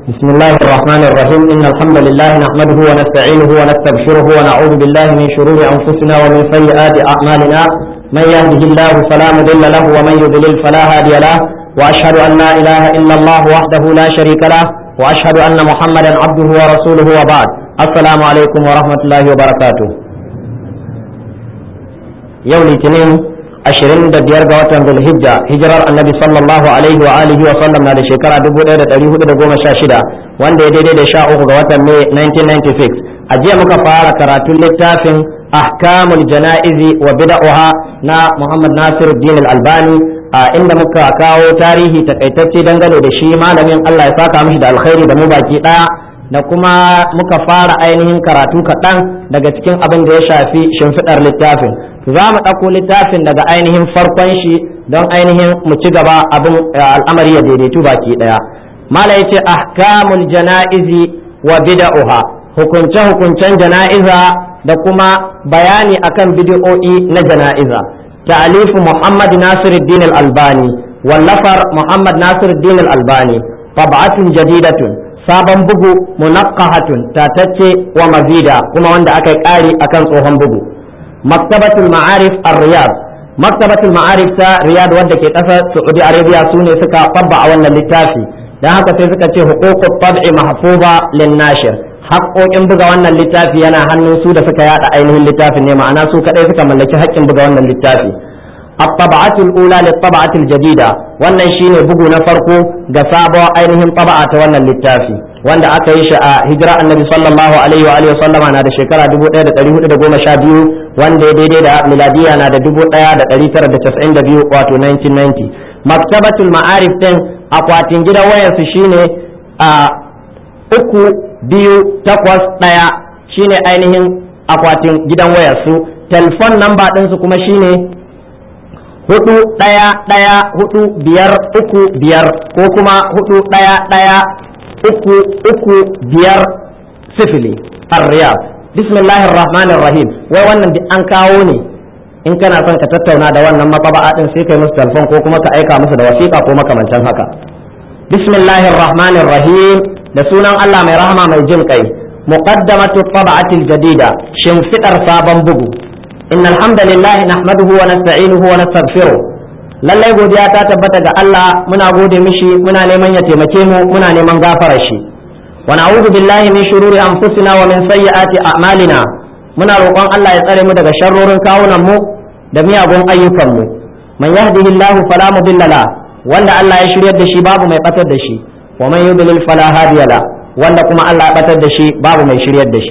بسم الله الرحمن الرحيم إن الحمد لله نحمده ونستعينه ونستغفره ونعوذ بالله من شرور أنفسنا ومن سيئات أعمالنا من يهده الله فلا مضل له ومن يضلل فلا هادي له وأشهد أن لا إله إلا الله وحده لا شريك له وأشهد أن محمدا عبده ورسوله وبعد السلام عليكم ورحمة الله وبركاته يوم الاثنين ashirin da biyar ga watan zulhijja hijirar annabi sallallahu alaihi wa alihi wa sallam na da shekara dubu ɗaya da ɗari hudu da goma sha shida wanda ya daidai da sha uku ga watan mai 1996 a jiya muka fara karatun littafin ahkamul jana'izi wa bid'uha na muhammad nasir din albani a inda muka kawo tarihi takaitacce dangane da shi malamin allah ya saka mishi da alkhairi da mu baki ɗaya da kuma muka fara ainihin karatu kaɗan daga cikin abin da ya shafi shimfiɗar littafin za mu ɗauko littafin daga ainihin farkon shi don ainihin mu ci gaba abin al'amari ya daidaitu baki ɗaya mala ya ce ahkamul jana'izi wa bida'uha hukunce hukuncen jana'iza da kuma bayani akan bid'o'i na jana'iza ta'alifu muhammad nasiruddin al-albani wallafar muhammad nasiruddin al-albani tab'atun jadidatun sabon bugu munaqqahatun tatacce wa mazida kuma wanda aka yi ƙari akan tsohon bugu maktabatul ma'arif ar-riyad maktabatul ma'arif ta riyad wadda ke ƙasar saudi arabia su ne suka tabba a wannan littafi dan haka sai suka ce huququt tab'i mahfuza lin nashir haƙoƙin buga wannan littafi yana hannun su da suka yada ainihin littafin ne ma'ana su kadai suka mallaki haƙƙin buga wannan littafi الطبعة الأولى للطبعة الجديدة wannan shine bugu na farko ga sabuwar ainihin taba'a ta wannan littafi wanda aka yi shi a hijira annabi sallallahu alaihi wa alihi sallama na da shekara 1412 wanda ya daidai da miladiya na da 1992 wato 1990 maktabatul ma'arif din akwatin gidan wayarsu shine a uku biyu takwas ɗaya shine ainihin akwatin gidan wayarsu telefon namba ɗinsu kuma shine hudu ɗaya ɗaya hudu biyar uku biyar ko kuma hudu ɗaya ɗaya uku uku biyar sifili arriyab bismillahir rahmanir rahim wai wannan duk an kawo ne in kana son ka tattauna da wannan matsaba'a din sai kai musu telefon ko kuma ka aika musu da wasiƙa ko makamancin haka bismillahir rahmanir rahim da sunan Allah mai rahama mai jin kai muqaddamatu tab'atil jadida shimfidar sabon bugu إن الحمد لله نحمده ونستعينه ونستغفره lallai godiya ta tabbata ga Allah muna gode mishi muna neman ya taimake mu muna neman gafara shi wa na'udhu billahi min shururi anfusina wa min sayyiati a'malina muna roƙon Allah ya tsare mu daga sharrorin kawunan mu da miyagun ayyukan mu man yahdihillahu fala mudilla la wanda Allah ya shiryar da shi babu mai batar da shi wa man yudlil fala hadiya la wanda kuma Allah ya batar da shi babu mai shiryar da shi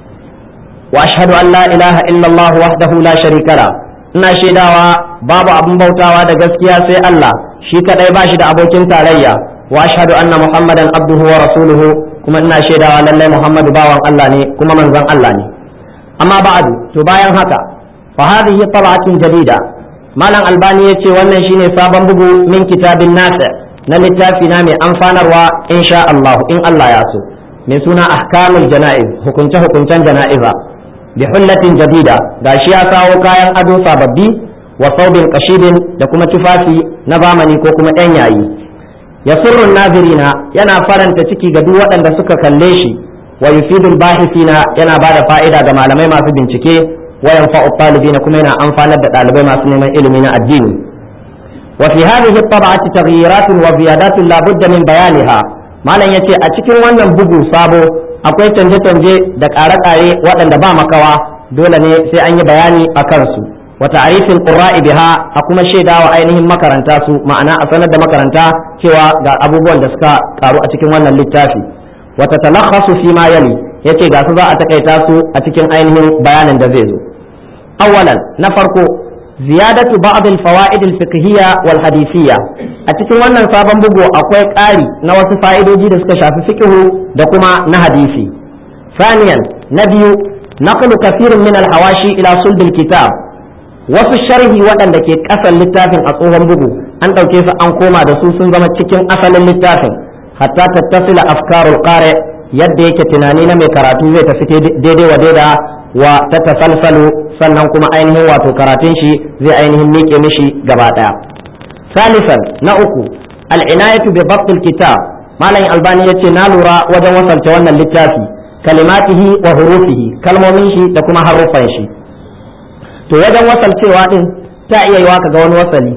واشهد ان لا اله الا الله وحده لا شريك له ina shaidawa babu abin bautawa da gaskiya sai Allah shi kadai bashi da abokin tarayya wa ashhadu anna muhammadan abduhu wa rasuluhu kuma ina shaidawa lallai muhammadu bawan Allah ne kuma manzon Allah ne amma ba'du to bayan haka fa hadhihi tab'atun jadida malam albani yace wannan shine sabon bugu min kitabin nafi na littafi na mai amfanarwa insha Allah in Allah ya so mai suna ahkamul jana'iz hukunce hukuncen jana'iza bihullatin jadida gashi ya kawo kayan ado sababbi wa saubin kashidin da kuma tufafi na zamani ko kuma ɗan yayi ya surrun nazirina yana faranta ciki ga duk waɗanda suka kalle shi wa yufidul bahisina yana ba da fa'ida ga malamai masu bincike wa yanfa'u talibina kuma yana amfanar da ɗalibai masu neman ilimi na addini wa fi hadhihi at-tab'ati taghyiratun wa ziyadatun la budda min bayaniha malam yace a cikin wannan bugu sabo akwai canje-canje da ƙare-ƙare waɗanda ba makawa dole ne sai an yi bayani a kansu wa ta'rifin qurra'i biha a kuma shaidawa ainihin makaranta su ma'ana a sanar da makaranta cewa ga abubuwan da suka karu a cikin wannan littafi wa tatalakhasu fi ma yali yace ga su za a takaita su a cikin ainihin bayanin da zai zo awwalan na farko ziyadatu ba'd al-fawaid al-fiqhiyya wal hadithiyya a cikin wannan sabon bugu akwai ƙari na wasu fa'idoji da suka shafi fiqhu da kuma na hadisi saniyan na biyu naqlu kathirin min al-hawashi ila sulb al-kitab wasu sharhi waɗanda ke ƙasan littafin a tsohon bugu an ɗauke su an koma da su sun zama cikin asalin littafin hatta tattasila afkarul qari yadda yake tunani na mai karatu zai tafi daidai wa daida wa ta tasalsalu sannan kuma ainihin wato karatun shi zai ainihin miƙe mishi gaba ɗaya salisan na uku al'inayatu bi babtul kitab malam albani ya ce na lura wajen wasalce wannan littafi kalimatihi wa hurufihi kalmomin shi da kuma haruffan shi to wajen wasalcewa din ta iya yiwa ka ga wani wasali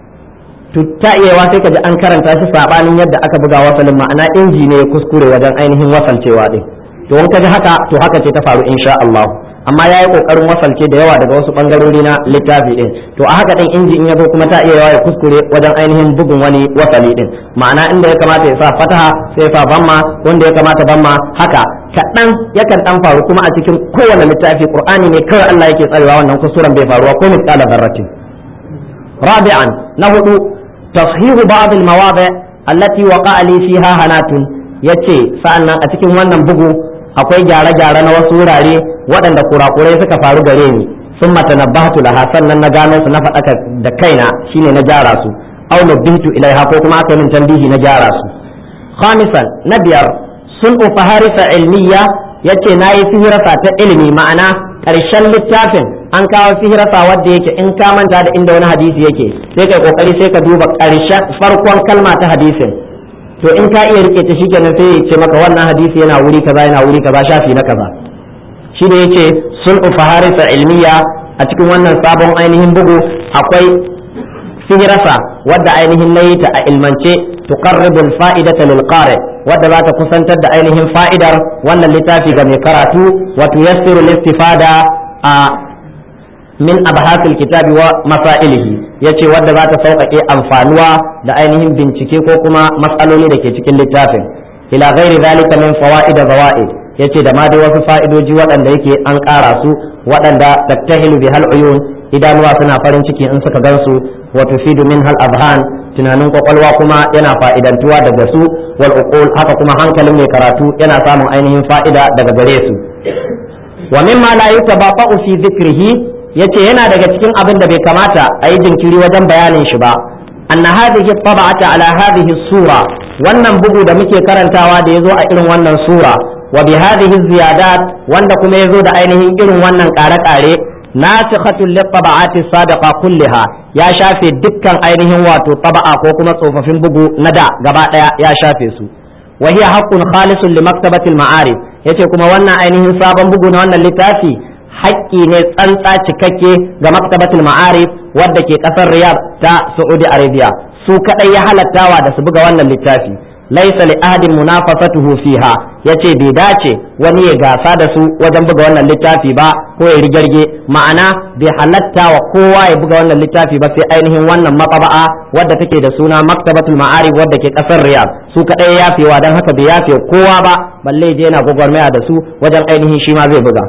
to ta iya yiwa sai ka ji an karanta shi sabanin yadda aka buga wasalin ma'ana inji ne ya kuskure wajen ainihin wasalcewa din to in ka ji haka to haka ce ta faru insha Allah amma ya yi kokarin wasalce da yawa daga wasu bangarori na littafi din to a haka din inji in ya zo kuma ta iya yawa ya kuskure wajen ainihin bugun wani wasali din ma'ana inda ya kamata ya sa fataha sai ya sa bamma wanda ya kamata bamma haka kaɗan yakan ɗan faru kuma a cikin kowane littafi qur'ani ne kawai Allah yake tsarewa wannan kusuran bai faruwa ko misqala zarratin rabi'an na hudu tashihu ba'd al-mawadi' allati waqa'a li fiha hanatun yace sa'annan a cikin wannan bugu akwai gyare-gyare na wasu wurare waɗanda kurakurai suka faru gare ni sun mata na bahatu laha sannan na gano su na faɗaka da kaina shine na gyara su aw nabbitu ilaiha ko kuma aka min tambihi na gyara su khamisan na biyar sun ufaharisa ilmiya yace nayi sihirasa ta ilimi ma'ana ƙarshen littafin an kawo sihirasa wadda yake in ka manta da inda wani hadisi yake sai kai kokari sai ka duba ƙarshen farkon kalma ta hadisin to in ka iya rike ta shikenan sai ya ce maka wannan hadisi yana wuri kaza yana wuri kaza shafi na kaza shi ne yace sun faharisa ilmiya a cikin wannan sabon ainihin bugu akwai sihirasa wadda ainihin nayi ta a ilmance tuqarribu al-fa'idata lil qari wadda za ta kusantar da ainihin fa'idar wannan littafi ga mai karatu wa tuyassiru al-istifada a min abhasil kitabi wa masailihi yace wadda za ta sauƙaƙe amfanuwa da ainihin bincike ko kuma matsaloli da ke cikin littafin ila ghairi zalika min fawaid zawaid yace da ma dai wasu fa'idoji waɗanda yake an ƙara su waɗanda tattahilu bihal uyun idanuwa suna farin ciki in suka gansu wa tufidu min hal azhan tunanin kwakwalwa kuma yana fa'idantuwa daga su wal uqul haka kuma hankalin mai karatu yana samun ainihin fa'ida daga gare su wa mimma la yutabaqa'u fi dhikrihi yace yana daga cikin abin da bai kamata a yi jinkiri wajen bayanin shi ba anna hadhihi tab'ata ala hadhihi sura wannan bugu da muke karantawa da yazo a irin wannan sura wa bi hadhihi ziyadat wanda kuma yazo da ainihin irin wannan kare-kare nasikhatul litaba'ati sadaqa kulliha ya shafe dukkan ainihin wato taba'a ko kuma tsofaffin bugu na da gaba daya ya shafe su wa hiya haqqun khalisun li maktabatil ma'arif yace kuma wannan ainihin sabon bugu na wannan littafi haƙƙi ne tsantsa cikakke ga maktabatul ma'arif wadda ke ƙasar riyadh ta saudi arabia su kadai ya halattawa da su buga wannan littafi laisa li ahadin munafasatuhu fiha yace bai dace wani ya gasa da su wajen buga wannan littafi ba ko ya rigarge ma'ana bai halatta wa kowa ya buga wannan littafi ba sai ainihin wannan matsaba'a wadda take da suna maktabatul ma'arif wadda ke kasar riyadh su kadai ya yafewa dan haka bai yafe kowa ba balle je yana gwagwarmaya da su wajen ainihin shi ma zai buga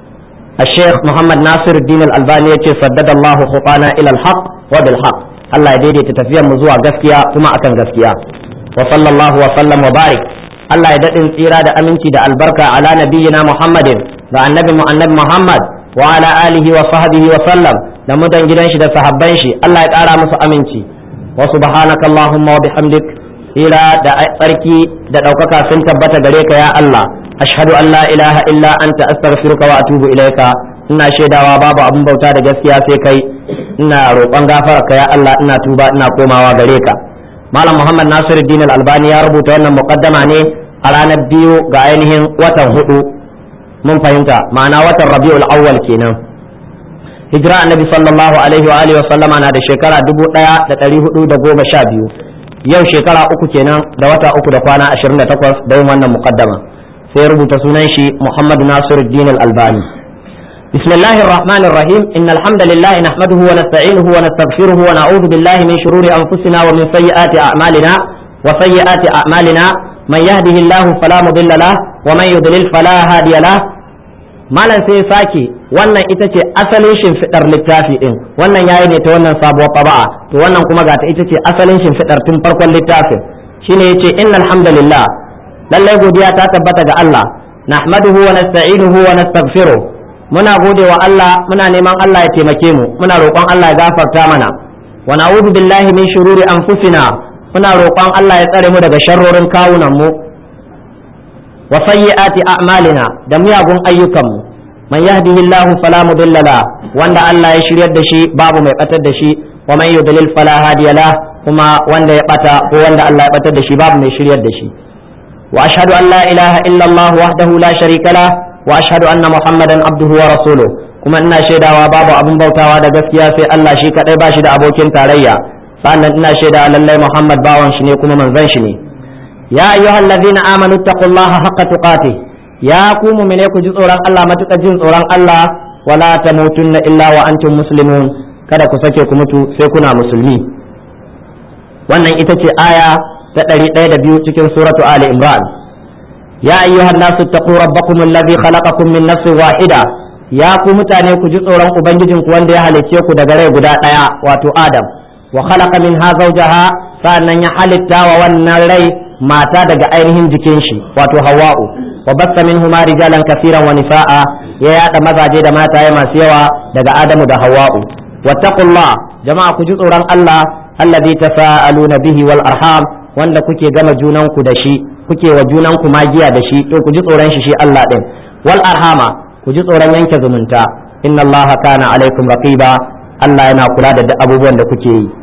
الشيخ محمد ناصر الدين الألباني يقول سدد الله خطانا إلى الحق وبالحق الله يديدي تتفيا مزوع غسكيا كما أكن غسكيا وصلى الله وسلم وبارك الله يدد tsira da aminci da albarka ala nabiyyina Muhammadin ga annabi mu annabi Muhammad wa ala alihi wa sahbihi wa sallam da mutan gidan shi da sahabban shi Allah ya kara musu aminci wa subhanaka allahumma wa bihamdik ila da tsarki da daukaka sun tabbata gare ka ya Allah ashhadu an la ilaha illa anta astaghfiruka wa atubu ilaika ina shaidawa babu abin bauta da gaskiya sai kai ina roƙon gafararka ya Allah ina tuba ina komawa gare ka malam muhammad nasiruddin al-albani ya rubuta wannan muqaddama ne a ranar biyu ga ainihin watan hudu mun fahimta ma'ana watan rabiul awwal kenan hijira annabi sallallahu alaihi wa alihi wa sallama na da shekara 1412 yau shekara uku kenan da wata uku da kwana 28 da yin wannan muqaddama sai rubuta sunan shi muhammad nasiruddin al-albani بسم الله الرحمن الرحيم إن الحمد لله نحمده ونستعينه ونستغفره ونعوذ بالله من شرور أنفسنا ومن سيئات أعمالنا وسيئات أعمالنا من يهده الله فلا مضل له ومن يضلل فلا هادي له malam sai sake wannan ita ce asalin shimfiɗar littafi ɗin wannan yayi ne ta wannan sabuwar taba'a to wannan kuma ga ta ita ce asalin shimfiɗar tun farkon littafin shine yace innal hamdalillah lallai godiya ta tabbata ga Allah nahmaduhu wa nasta'inuhu wa nastaghfiruh muna gode wa Allah muna neman Allah ya taimake mu muna roƙon Allah ya gafarta mana wa na'udhu billahi min shururi anfusina muna roƙon Allah ya tsare mu daga sharrorin kawunan mu wa sayyiati a'malina da miyagun ayyukan mu man yahdihillahu fala mudilla la wanda Allah ya shiryar da shi babu mai batar da shi wa man yudlil fala hadiya la kuma wanda ya bata ko wanda Allah ya batar da shi babu mai shiryar da shi wa ashhadu an la ilaha illa Allah wahdahu la sharika la wa ashhadu anna muhammadan abduhu wa rasuluhu kuma ina shaidawa babu abin bautawa da gaskiya sai Allah shi kadai ba shi da abokin tarayya sannan ina shaida lallai Muhammad bawan shi ne kuma manzon shi ne ya ayyuhal ladina amanu taqullaha haqqa tuqatih ya ku mu'mine ku ji tsoron Allah matuƙar jin tsoron Allah wala tamutunna illa wa antum muslimun kada ku sake ku mutu sai kuna musulmi wannan ita ce aya ta ɗari ɗaya da biyu cikin suratu ali imran ya ayyuhan nasu taqu rabbakum alladhi khalaqakum min nafsin wahida ya ku mutane ku ji tsoron ubangijinku wanda ya halicce ku daga rai guda ɗaya wato adam wa khalaqa minha zawjaha sa'annan ya halitta wa wannan rai mata daga ainihin jikin shi wato hawa'u wa bassa minhuma rijalan kafiran wa nisa'a ya yada mazaje da mataye masu yawa daga adamu da hawa'u wattaqullah jama'a ku ji tsoron Allah alladhi tasaaluna bihi wal arham wanda kuke gama junanku da shi kuke wa junanku magiya da shi to ku ji tsoron shi shi Allah din wal arhama ku ji tsoron yanke zumunta inna Allah kana alaikum raqiba Allah yana kula da duk abubuwan da kuke yi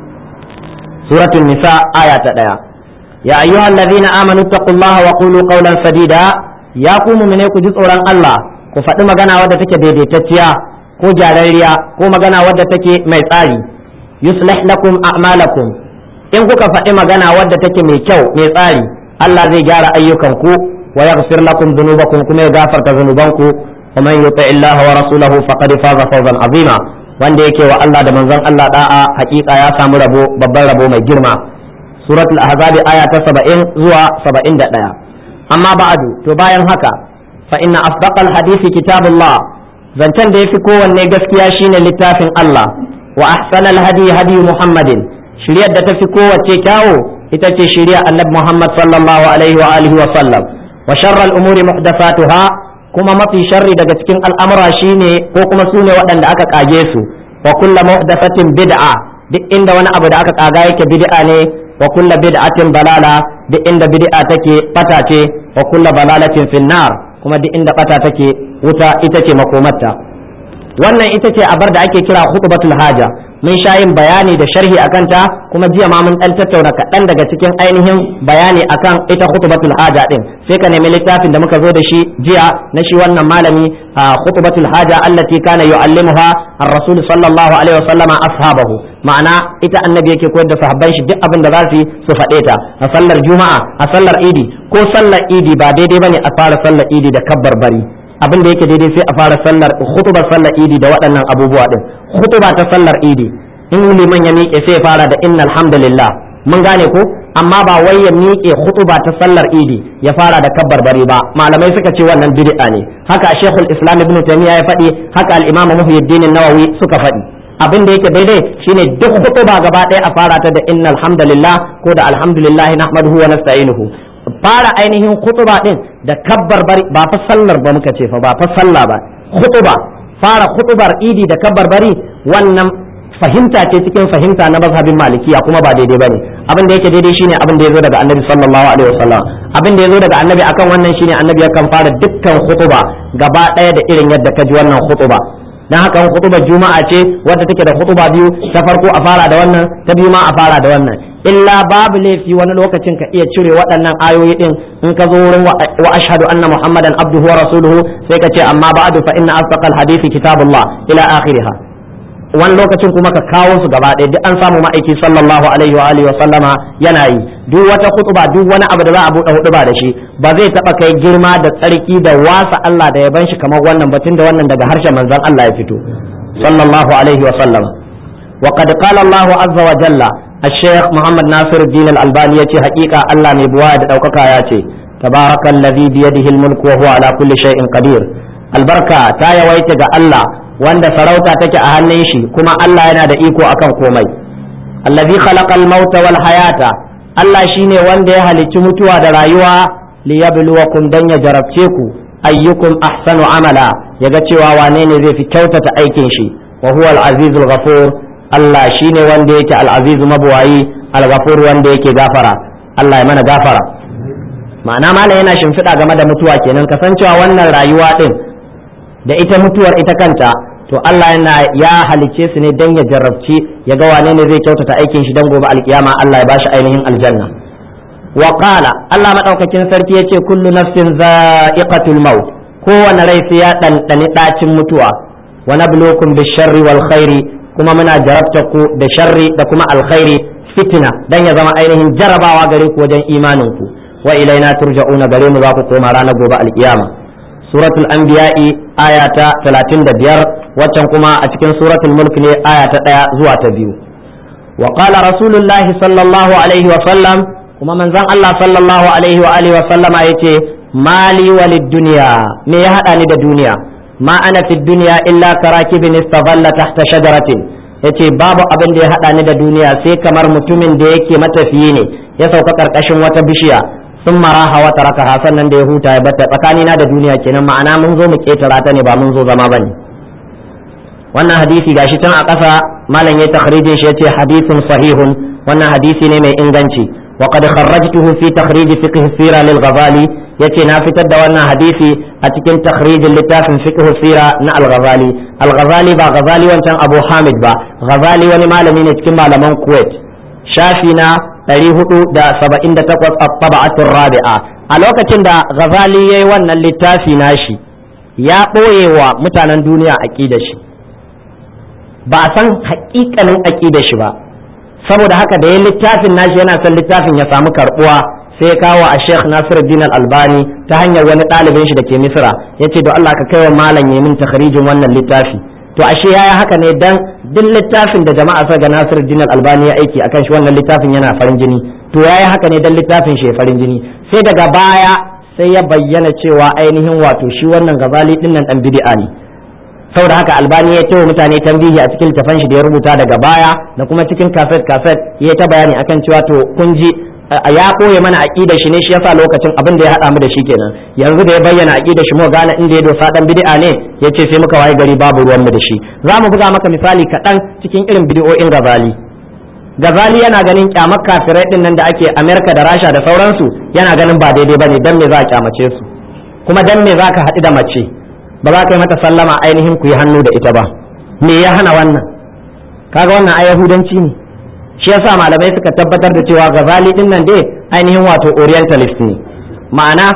suratul nisa aya ta daya ya ayyuhal ladhina amanu taqullaha wa qulu qawlan sadida ya ku mu'mine ku ji tsoron Allah ku faɗi magana wadda take daidaitacciya ko gyararriya ko magana wadda take mai tsari yuslih lakum a'malakum in kuka faɗi magana wadda take mai kyau mai tsari Allah zai gyara ayyukanku wa yaghfir lakum dhunubakum kuma ya gafarta dhunubanku wa man yuti Allah wa rasulahu faqad faza fawzan azima wanda yake wa Allah da manzon Allah da'a hakika ya samu rabo babban rabo mai girma suratul ahzab aya ta 70 zuwa 71 amma ba'adu to bayan haka fa inna asdaqal hadisi kitabullah zancen da yafi kowanne gaskiya shine littafin Allah wa ahsanal hadi hadi muhammadin shiryar da tafi kowace kyawo ita ce shirya annabi muhammad sallallahu alaihi wa alihi wa sallam wa sharral umuri muhdathatuha kuma mafi sharri daga cikin al'amura shine ko kuma sune waɗanda aka kage su wa kulla muhdathatin bid'a duk inda wani abu da aka kaga yake bid'a ne wa kulla bid'atin balala duk inda bid'a take bata ce wa kulla balalatin finnar kuma duk inda bata take wuta ita ce makomarta wannan ita ce abar da ake kira khutbatul haja mun sha yin bayani da sharhi akan ta kuma jiya ma mun dan tattauna kaɗan daga cikin ainihin bayani akan ita khutbatul haja din sai ka nemi littafin da muka zo da shi jiya na shi wannan malami khutbatul haja allati kana yu'allimuha ar-rasul sallallahu alaihi wasallam ashabahu ma'ana ita annabi yake koyar da sahabban shi duk abin da za su yi su faɗe ta a sallar juma'a a sallar idi ko sallar idi ba daidai bane a fara sallar idi da kabbar bari abin da yake daidai sai a fara sallar khutubar sallar idi da waɗannan abubuwa din khutuba ta sallar idi in liman ya miƙe sai ya fara da innal hamdalillah mun gane ko amma ba wai ya miƙe khutuba ta sallar idi ya fara da kabbar bari ba malamai suka ce wannan bid'a ne haka shekul islam ibn taymiya ya faɗi haka al-imam muhyiddin nawawi suka faɗi abin da yake daidai shine duk khutuba gaba ɗaya a fara ta da innal hamdalillah ko da alhamdulillah nahmaduhu wa nasta'inuhu fara ainihin khutuba din da kabbar bari ba fa sallar ba muka ce fa ba fa sallah ba khutuba fara khutubar idi da kabbar bari wannan fahimta ce cikin fahimta na mazhabin malikiya kuma ba daidai bane abin da yake daidai shine abin da yazo daga annabi sallallahu alaihi wasallam abin da yazo daga annabi akan wannan shine annabi yakan fara dukkan khutuba gaba daya da irin yadda ka ji wannan khutuba dan haka khutubar juma'a ce wadda take da khutuba biyu ta farko a fara da wannan ta biyu ma a fara da wannan illa babu laifi wani lokacin ka iya cire waɗannan ayoyi din in ka zo wurin wa ashhadu anna muhammadan abduhu wa rasuluhu sai ka ce amma ba'du fa inna asdaqal hadisi kitabullah ila akhiriha wani lokacin kuma ka kawo su gaba ɗaya duk an samu ma'aiki sallallahu alaihi wa alihi wa sallama yana yi duk wata khutba duk wani abu da za a buɗe huɗuba da shi ba zai taɓa kai girma da tsarki da wasa Allah da yaban shi kamar wannan batun da wannan daga harshen manzon Allah ya fito sallallahu alaihi wa sallama wa qad qala Allah azza wa jalla الشيخ محمد ناصر الدين الألباني يتي حقيقة الله مبواد أو كاياتي تبارك الذي بيده الملك وهو على كل شيء قدير البركة تايا ويتك الله wanda sarauta take a hannun shi kuma Allah yana da iko akan komai allazi khalaqal mauta wal hayata Allah shine wanda ya halicci mutuwa da rayuwa liyabluwakum dan ya jarabce ku ayyukum ahsanu amala yaga cewa wane ne zai fi kyautata aikin shi wa huwa al azizul ghafur Allah shine wanda yake al aziz mabuwayi al ghafur wanda yake gafara Allah ya mana gafara ma'ana malam yana shimfiɗa game da mutuwa kenan kasancewa wannan rayuwa din da ita mutuwar ita kanta to Allah yana ya halice su ne dan ya jarrabci ya ga wane ne zai kyautata aikin shi dan gobe alkiyama Allah ya bashi ainihin aljanna wa qala Allah madaukakin sarki yace kullu nafsin za'iqatul maut kowane rai sai ya ɗanɗani ɗacin mutuwa wa nabluukum bisharri wal khairi kuma muna jarabta ku da sharri da kuma alkhairi fitina dan ya zama ainihin jarabawa gare ku wajen imanin ku wa ilaina turja'una gare mu za ku koma ranar gobe alkiyama suratul anbiya'i aya ta 35 waccan kuma a cikin suratul mulk ne aya ta 1 zuwa ta 2 wa qala rasulullahi sallallahu alaihi wa sallam kuma manzon Allah sallallahu alaihi wa alihi wa sallama yace mali walid dunya me ya hada ni da duniya ma ana fi dunya illa karakibin istadalla tahta shajaratin yace babu abin da ya hada ni da duniya sai kamar mutumin da yake matafiyi ne ya sauka karkashin wata bishiya sun maraha wata raka sannan da ya huta ya bata tsakanina da duniya kenan ma'ana mun zo mu ketara ta ne ba mun zo zama bane wannan hadisi gashi can a ƙasa malam ya takhrijin shi yace hadisun sahihun wannan hadisi ne mai inganci wa qad kharrajtuhu fi takhrij fiqh sira lil ghazali yace na fitar da wannan hadisi a cikin takhrijin littafin fiqh sira na al ghazali al ghazali ba ghazali wancan abu hamid ba ghazali wani malami ne cikin malaman kuwait shafi na 478 at-taba'atur rabi'a a lokacin da ghazali yayi wannan littafi nashi ya ɓoye wa mutanen duniya aqidar shi ba a san haƙiƙanin aqidar shi ba saboda haka da ya littafin nashi yana son littafin ya samu karbuwa sai ya kawo a Sheikh Nasiruddin Al-Albani ta hanyar wani ɗalibin shi da ke Misra yace don Allah ka kaiwa malam ya min takharijin wannan littafi to ashe yaya haka ne dan duk littafin da jama'a sa ga Nasiruddin Al-Albani ya aiki akan shi wannan littafin yana farin jini to yayi haka ne dan littafin shi ya farin jini sai daga baya sai ya bayyana cewa ainihin wato shi wannan gazali din nan dan bid'a ne saboda haka albani ya tawo mutane tambihi a cikin littafin shi da ya rubuta daga baya da kuma cikin kaset kaset ya ta bayani akan cewa to kun ji ya koye mana aqidar shi ne shi yasa lokacin abin da ya hada mu da shi kenan yanzu da ya bayyana aqidar shi mu gane inda ya dosa dan bid'a ne yace sai muka waye gari babu ruwan mu da shi za mu buga maka misali kaɗan cikin irin bid'o'in gazali gazali yana ganin kyamar kafirai din nan da ake amerika da rasha da sauransu yana ganin ba daidai bane dan me za a kyamace su kuma dan me za ka haɗu da mace ba za ka yi mata sallama ainihin ku yi hannu da ita ba me ya hana wannan kaga wannan ai yahudanci ne shi yasa malamai suka tabbatar da cewa gazali din nan dai ainihin wato orientalist ne ma'ana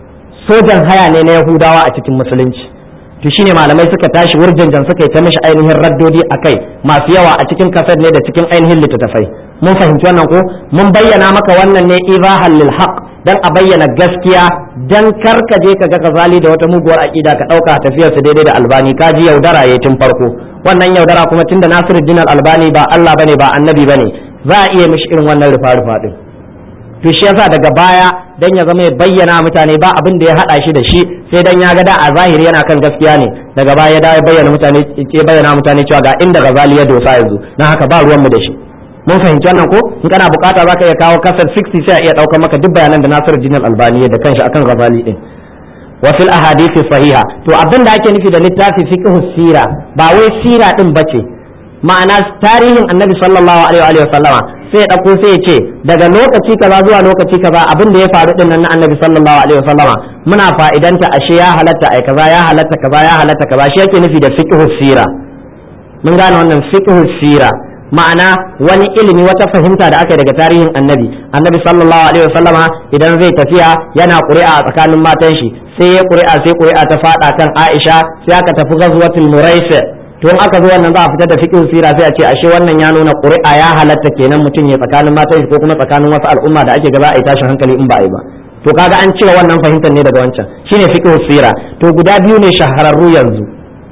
sojan haya ne na yahudawa a cikin musulunci to shine malamai suka tashi wurjanjan suka yi ta mishi ainihin raddodi a kai masu yawa a cikin kasar ne da cikin ainihin littattafai mun fahimci wannan ko mun bayyana maka wannan ne izahan lil haqq dan a bayyana gaskiya dan kar ka je ka ga kazali da wata muguwar aqida ka dauka tafiyar su daidai da albani ka ji yaudara yayin tun farko wannan yaudara kuma tunda Nasiruddin albani ba Allah bane ba annabi bane za a iya mishi irin wannan rufa rufa din to shi yasa daga baya dan ya zama ya bayyana mutane ba abin da ya hada shi da shi sai dan ya ga da a zahiri yana kan gaskiya ne daga baya da ya bayyana mutane ya bayyana mutane cewa ga inda Ghazali ya dosa yanzu dan haka ba ruwan mu da shi mun fahimci wannan ko in kana bukata zaka iya kawo kasar 60 sai a iya daukar maka duk bayanan da Nasiru Jinal Albani da kanshi akan Ghazali din wa fil ahadith sahiha to abin da ake nufi da littafi fiqh sira ba wai sira din bace ma'ana tarihin annabi sallallahu alaihi wa sallama sai ya dauko sai ya ce daga lokaci kaza zuwa lokaci kaza abin da ya faru din nan na annabi sallallahu alaihi wa sallama muna fa'idanta ashe ya halatta ai kaza ya halatta kaza ya halatta kaza shi yake nufi da fiqh sira mun gane wannan fiqh sira ma'ana wani ilimi wata fahimta da aka yi daga tarihin annabi annabi sallallahu alaihi wasallama idan zai tafiya yana ƙuri'a a tsakanin matan shi sai ya ƙuri'a sai ƙuri'a ta faɗa kan Aisha sai aka tafi ghazwatul muraisi to in aka zo wannan za a fitar da fiqh sira sai a ce ashe wannan ya nuna ƙuri'a ya halatta kenan mutum ya tsakanin matan shi ko kuma tsakanin wasu al'umma da ake ga za a yi tashin hankali in ba a yi ba to kaga an cire wannan fahimtar ne daga wancan shine fiqh sira to guda biyu ne shahararru yanzu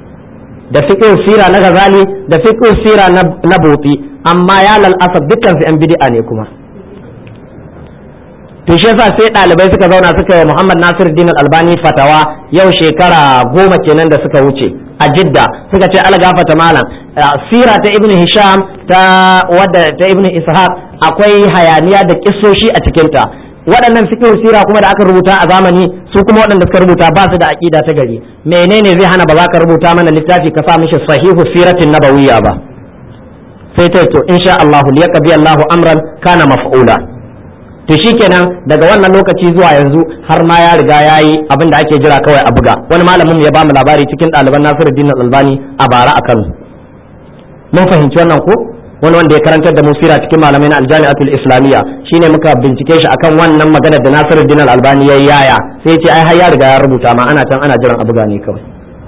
da fiqh sira na Ghazali da fiqh sira na Buti amma ya lalasab dukkan su yan bid'a ne kuma to shi yasa sai ɗalibai suka zauna suka yi Muhammad Nasir Din Albani fatawa yau shekara goma kenan da suka wuce a Jidda suka ce algafata malam sira ta Ibn Hisham ta wadda ta Ibn Ishaq akwai hayaniya da kissoshi a cikinta waɗannan fiqh sira kuma da aka rubuta a zamani su kuma waɗanda suka rubuta ba su da aqida ta gari menene zai hana ba za ka rubuta mana littafi ka sa mishi sahihu siratin nabawiyya ba sai ta to insha Allah liyaqdi Allahu amran kana maf'ula to shikenan daga wannan lokaci zuwa yanzu har ma ya riga ya yi abin da ake jira kawai a buga wani malamin ya ba mu labari cikin ɗaliban Nasiruddin Albani a bara a Kano mun fahimci wannan ko wani wanda ya karantar da musira cikin malamai na aljami'atul islamiyya shine muka bincike shi akan wannan magana da Nasiruddin Albani ya yaya sai ya ce ai har ya riga ya rubuta ma ana can ana jiran a buga ne kawai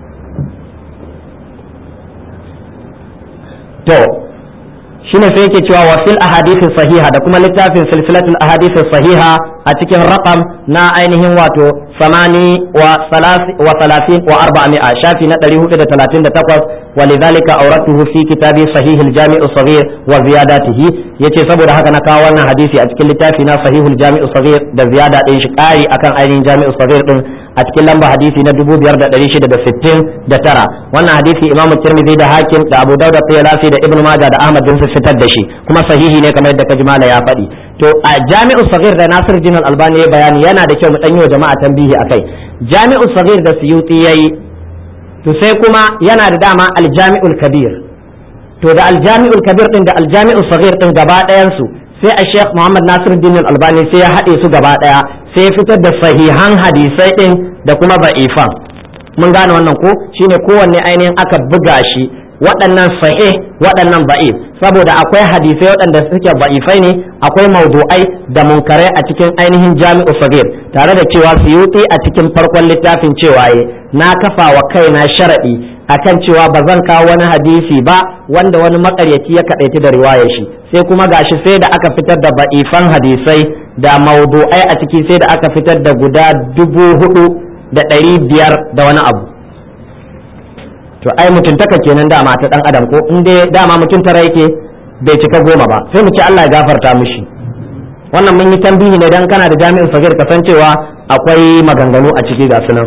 to shine sai yake cewa wa fil ahadith sahiha da kuma littafin silsilatul ahadith sahiha a cikin raqam na ainihin wato samani wa salasi wa salasin wa arba'a shafi na 438 ولذلك أوردته في كتاب صحيح الجامع الصغير وزياداته yace saboda haka na kawo wannan hadisi a cikin littafi na sahihul jami'u saghir da ziyada din shi kari akan ainihin jami'u saghir din a cikin lamba hadisi na 5669 wannan hadisi imam tirmidhi da hakim da abu dauda tayalasi da ibnu majah da ahmad bin fitar da shi kuma sahihi ne kamar yadda kaji mala ya faɗi to a jami'u saghir da nasir jin albani ya bayani yana da kyau mu dan yi wa jama'a tambihi akai jami'u saghir da suyuti yayi to sai kuma yana da dama aljami'ul kabir to da aljami'ul kabir din da aljami'ul saghir din gaba ɗayan su sai a sheikh muhammad nasiruddin albani sai ya haɗe su gaba ɗaya sai ya fitar da sahihan hadisai din da kuma ba'ifan mun gane wannan ko shine kowanne ainihin aka buga shi waɗannan sahih waɗannan ba'if saboda akwai hadisai waɗanda suke ba'ifai ne akwai maudu'ai da munkarai a cikin ainihin jami'u sagir tare da cewa suyuti a cikin farkon littafin cewa na kafa wa kaina sharaɗi akan cewa ba zan kawo wani hadisi ba wanda wani makaryaci ya kaɗaiti da riwayar shi sai kuma gashi sai da aka fitar da ba'ifan hadisai da maudu'ai a ciki sai da aka fitar da guda dubu hudu da ɗari biyar da wani abu to ai mutuntaka kenan dama ta dan adam ko in dai dama mutum tara yake bai cika goma ba sai mu ce Allah ya gafarta mishi wannan mun yi tambihi ne dan kana da jami'in fagir kasancewa akwai maganganu a ciki ga sunan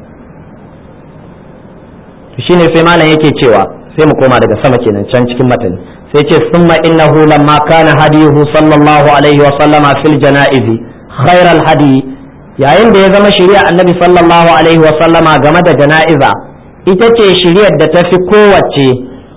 shine sai malam yake cewa sai mu koma daga sama kenan can cikin matani sai ce summa innahu lamma kana hadiyuhu sallallahu alaihi wa sallama fil janaizi khairal hadi yayin da ya zama shari'a annabi sallallahu alaihi wa sallama game da jana'iza ita ce shiriyar da ta fi kowace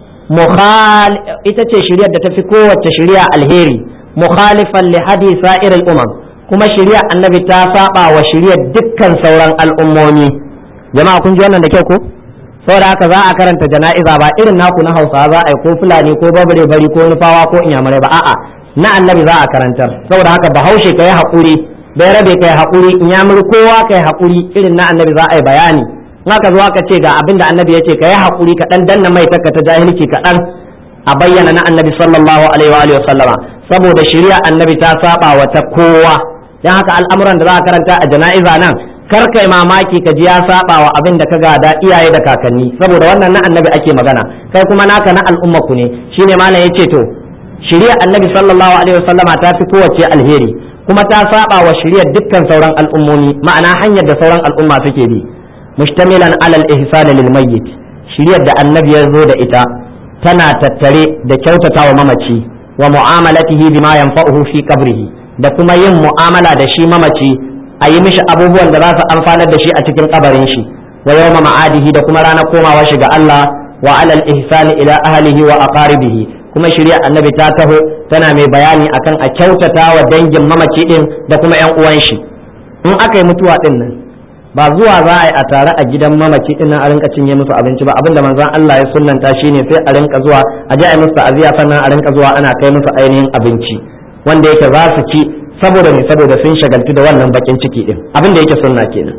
ita ce shiriyar da ta fi kowace shiriya alheri mukhalifan li hadi sa'ir umam kuma shiriyar annabi ta saba wa shiriyar dukkan sauran al'ummomi jama'a kun ji wannan da kyau ko saboda haka za a karanta jana'iza ba irin naku na hausa za a yi ko fulani ko babare bari ko nufawa ko inyamurai ba a'a na annabi za a karantar saboda haka bahaushe ka yi haƙuri bai rabe ka yi haƙuri inyamuri kowa ka yi haƙuri irin na annabi za a yi bayani in aka zo aka ce ga abin da annabi ya ce ka yi haƙuri ka ɗan danna mai takka ta jahilci kaɗan a bayyana na annabi sallallahu alaihi wa sallama saboda shari'a annabi ta saba wa ta kowa dan haka al'amuran da za a karanta a jana'iza nan kar kai mamaki ka ji ya saba wa abin da ka gada iyaye da kakanni saboda wannan na annabi ake magana kai kuma naka na al'umma ku ne shine malam yace to shari'a annabi sallallahu alaihi wa sallama ta fi kowace alheri kuma ta saba wa shari'ar dukkan sauran al'ummomi ma'ana hanyar da sauran al'umma suke bi mushtamilan alal ihsan lil mayyit shiriyar da annabi ya zo da ita tana tattare da kyautata wa mamaci wa mu'amalatihi bima yanfa'uhu fi qabrihi da kuma yin mu'amala da shi mamaci a yi mishi abubuwan da za su amfanar da shi a cikin kabarin shi wa yawma ma'adihi da kuma ranar komawa shi ga Allah wa alal ihsani ila ahlihi wa aqaribihi kuma shirya annabi ta taho tana mai bayani akan a kyautata wa dangin mamaci din da kuma yan uwan shi in aka yi mutuwa din nan ba zuwa za a yi a tare a gidan mamaci din nan a rinka cinye musu abinci ba abinda manzon Allah ya sunnanta shine sai a rinka zuwa a ji a yi musu ta'aziya sannan a rinka zuwa ana kai musu ainihin abinci wanda yake za su ci saboda ne saboda sun shagaltu da wannan bakin ciki din abin da yake sunna kenan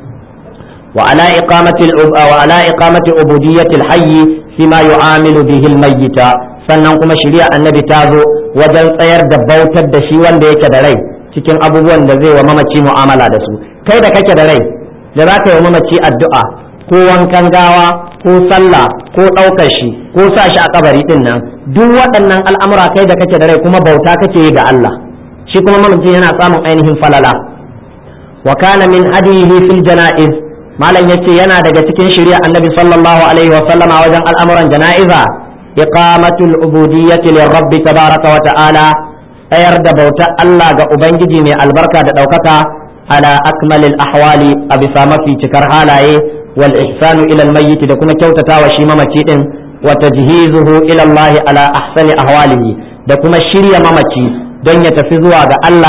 wa ala iqamati wa ala iqamati ubudiyyati al-hayy fima yu'amilu bihi al-mayyita sannan kuma shari'a annabi ta zo wajen tsayar da bautar da shi wanda yake da rai cikin abubuwan da zai wa mamaci mu'amala da su kai da kake da rai da za ka yi wa mamaci addu'a ko wankan gawa ko sallah ko ɗaukar shi ko sa shi a kabari din nan duk waɗannan al'amura kai da kake da rai kuma bauta kake yi ga Allah shi kuma mamaci yana samun ainihin falala wa kana min hadihi fil janaiz malam yace yana daga cikin shari'a annabi sallallahu alaihi wa sallama wajen al'amuran jana'iza iqamatul ubudiyyati lirabbi tabaraka wa ta'ala tsayar da bauta Allah ga ubangiji mai albarka da ɗaukaka ala akmalil ahwali a bisa mafi cikar halaye wal ihsanu ila al mayyit da kuma kyautatawa shi mamaci din wa tajhizuhu ila Allah ala ahsani ahwalihi da kuma shirya mamaci don ya tafi zuwa ga Allah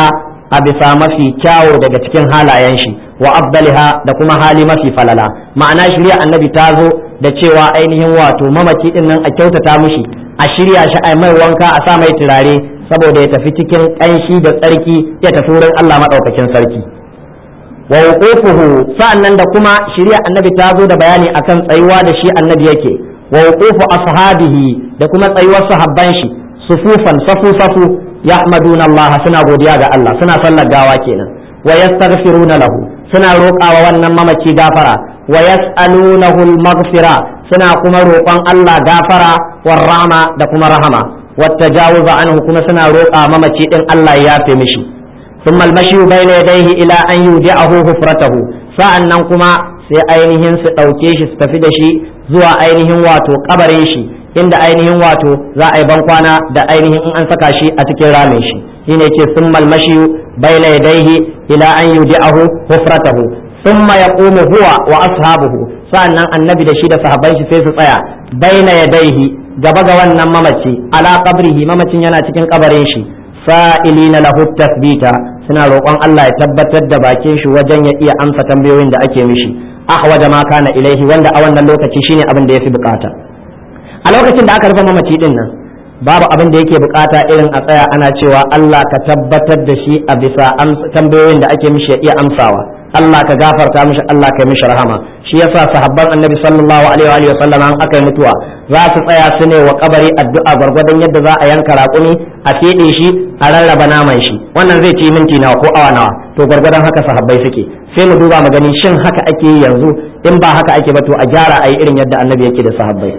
a bisa mafi kyawo daga cikin halayen shi wa afdaliha da kuma hali mafi falala ma'ana shirya annabi ta zo da cewa ainihin wato mamaci din nan a kyautata mishi a shirya shi a mai wanka a sa mai turare saboda ya tafi cikin ƙanshi da tsarki ya tafi wurin Allah maɗaukakin sarki wa wuqufuhu sa'annan da kuma shirya annabi ta zo da bayani akan tsayuwa da shi annabi yake wa wuqufu ashabihi da kuma tsayuwar sahabban shi sufufan safu safu yahmaduna Allah suna godiya ga Allah suna sallar gawa kenan wa yastaghfiruna lahu suna roƙawa wannan mamaci gafara wa yas'alunahu al-maghfira suna kuma roƙon Allah gafara war rahma da kuma rahama والتجاوز عنه كما سنا روقا ممتي ان الله يافي مشي ثم المشي بين يديه الى ان يودعه حفرته sa'annan kuma sai ainihin su ɗauke shi su tafi da shi zuwa ainihin wato kabarin shi inda ainihin wato za a yi bankwana da ainihin in an saka shi a cikin ramin shi shine ce summal mashi baina yadayhi ila an yudi'ahu hufratahu thumma yaqumu huwa wa ashabuhu sa'annan annabi da shi da sahabban shi sai su tsaya baina yadayhi gaba ga wannan mamaci ala qabrihi mamacin yana cikin kabarin shi sa'ilina lahu tasbita suna roƙon Allah ya tabbatar da bakin shi wajen ya iya amsa tambayoyin da ake mishi ahwaja ma kana ilaihi wanda a wannan lokaci shine abin da yafi bukata a lokacin da aka rufe mamaci din nan babu abin da yake bukata irin a tsaya ana cewa Allah ka tabbatar da shi a bisa tambayoyin da ake mishi ya iya amsawa Allah ka gafarta mishi Allah ka mishi rahama shi yasa sahabban annabi sallallahu alaihi wa sallam an aka yi mutuwa za su tsaya su ne wa kabari addu'a gwargwadon yadda za a yanka raƙumi a feɗe shi a rarraba naman shi wannan zai ci minti nawa ko awa nawa to gwargwadon haka sahabbai suke sai mu duba mu gani shin haka ake yi yanzu in ba haka ake ba to a gyara a yi irin yadda annabi yake da sahabbai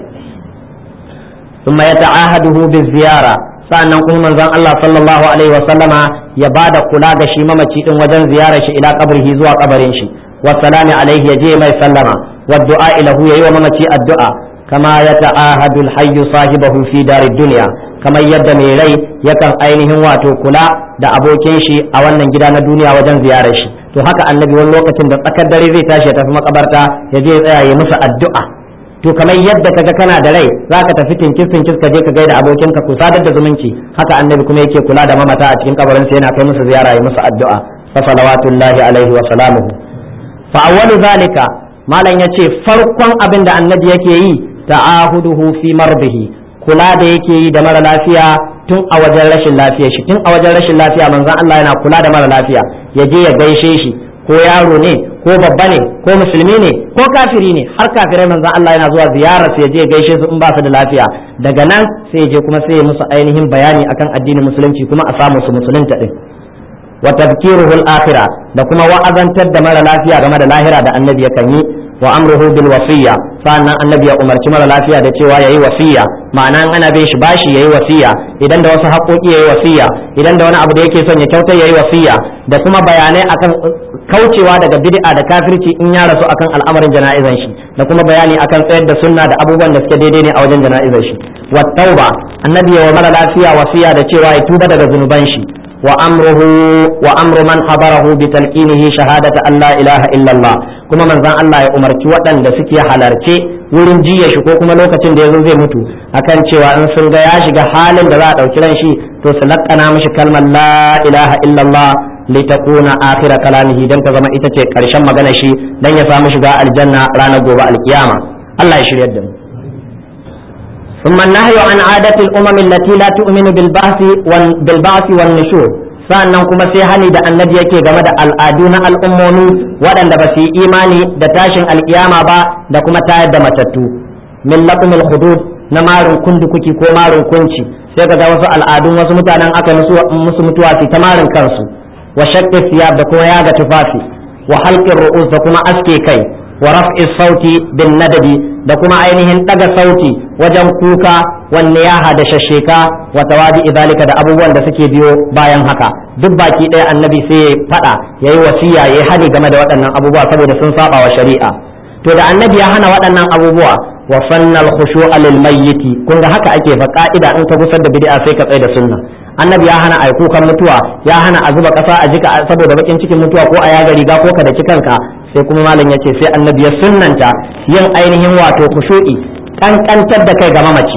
ثم يتعاهده بالزيارة sa'annan kuma manzon Allah sallallahu alaihi wasallama ya bada kula ga shi mamaci din wajen ziyarar shi ila kabrihi zuwa kabarin shi wa salami alaihi ya je mai sallama wa du'a ilahu yayi wa mamaci addu'a kama ya ta'ahadu al-hayy sahibahu fi darid dunya kamar yadda mai rai yakan ainihin wato kula da abokin shi a wannan gida na duniya wajen ziyarar shi to haka annabi wani lokacin da tsakar dare zai tashi ya tafi makabarta ya je ya tsaya ya musu addu'a to kamar yadda kaga kana da rai zaka tafi tinkis tinkis ka je ka gaida abokinka ku sadar da zumunci haka annabi kuma yake kula da mamata a cikin kabarin sa yana kai musu ziyara ya musu addu'a fa salawatullahi alaihi wa salamuhu fa awwalu zalika malam yace farkon abin da annabi yake yi ta'ahuduhu fi marbihi kula da yake yi da mara lafiya tun a wajen rashin lafiya shi tun a wajen rashin lafiya manzon Allah yana kula da mara lafiya ya je ya gaishe shi ko yaro ne ko babba ne ko musulmi ne ko kafiri ne har kafirai manzon Allah yana zuwa ziyara sai je gaishe su in ba su da lafiya daga nan sai je kuma sai ya musu ainihin bayani akan addinin musulunci kuma a samu su musulunta din wa tadhkiruhu al-akhirah da kuma wa'azantar da mara lafiya game da lahira da annabi yakan yi wa amruhu bil wasiyya sannan annabi ya umarci mara lafiya da cewa yayi wasiya ma'ana ana bin shi bashi yayi wasiya idan da wasu haƙoƙi yayi wasiya idan da wani abu da yake son ya kyautar yayi wasiya da kuma bayanai akan kaucewa daga bid'a da kafirci in ya rasu akan al'amarin jana'izan shi da kuma bayani akan tsayar da sunna da abubuwan da suke daidai ne a wajen jana'izan shi wa tauba annabi ya wa mara lafiya wasiya da cewa ya tuba daga zunuban shi wa amruhu wa amru man habarahu bi talqinihi shahadata an la ilaha illallah kuma manzon Allah ya umarci waɗanda suke halarce wurin jiya shi ko kuma lokacin da yazo zai mutu akan cewa in sun ga ya shiga halin da za a ɗauki ran shi to su laƙana mishi kalmar la ilaha illallah litakuna akhira kalamihi dan ta zama ita ce ƙarshen magana shi dan ya samu shiga aljanna ranar gobe alkiyama Allah ya shiryar da mu ثم النهي عن عادة الأمم التي لا تؤمن بالبعث بالبعث والنشور sannan kuma sai hani da annabi yake game da al'adu na al'ummomi waɗanda ba su yi imani da tashin alkiyama ba da kuma tayar da matattu min laqmil hudud na marin kundukuki ko marin kunci sai ga wasu al'adun wasu mutanen aka musu mutuwa su ta marin kansu wa shaqqi siyab da kuma yaga tufafi wa halqir ru'us da kuma aske kai wa raf'i sauti bin nadabi da kuma ainihin daga sauti wajen kuka wanne ya da shasheka wa tawadi idalika da abubuwan da suke biyo bayan haka duk baki ɗaya annabi sai ya faɗa yayi wasiya yayi hani game da waɗannan abubuwa saboda sun saba wa shari'a to da annabi ya hana waɗannan abubuwa wa fannal khushu'a lil mayyiti kun ga haka ake fa ka'ida in ka gusar da bid'a sai ka tsaya da sunna annabi ya hana ai kukan mutuwa ya hana a zuba ƙasa a jika saboda bakin cikin mutuwa ko a yaga riga ko ka daki kanka sai kuma malam ya ce sai annabi ya sunnanta yin ainihin wato kushu'i kankantar da kai ga mamaci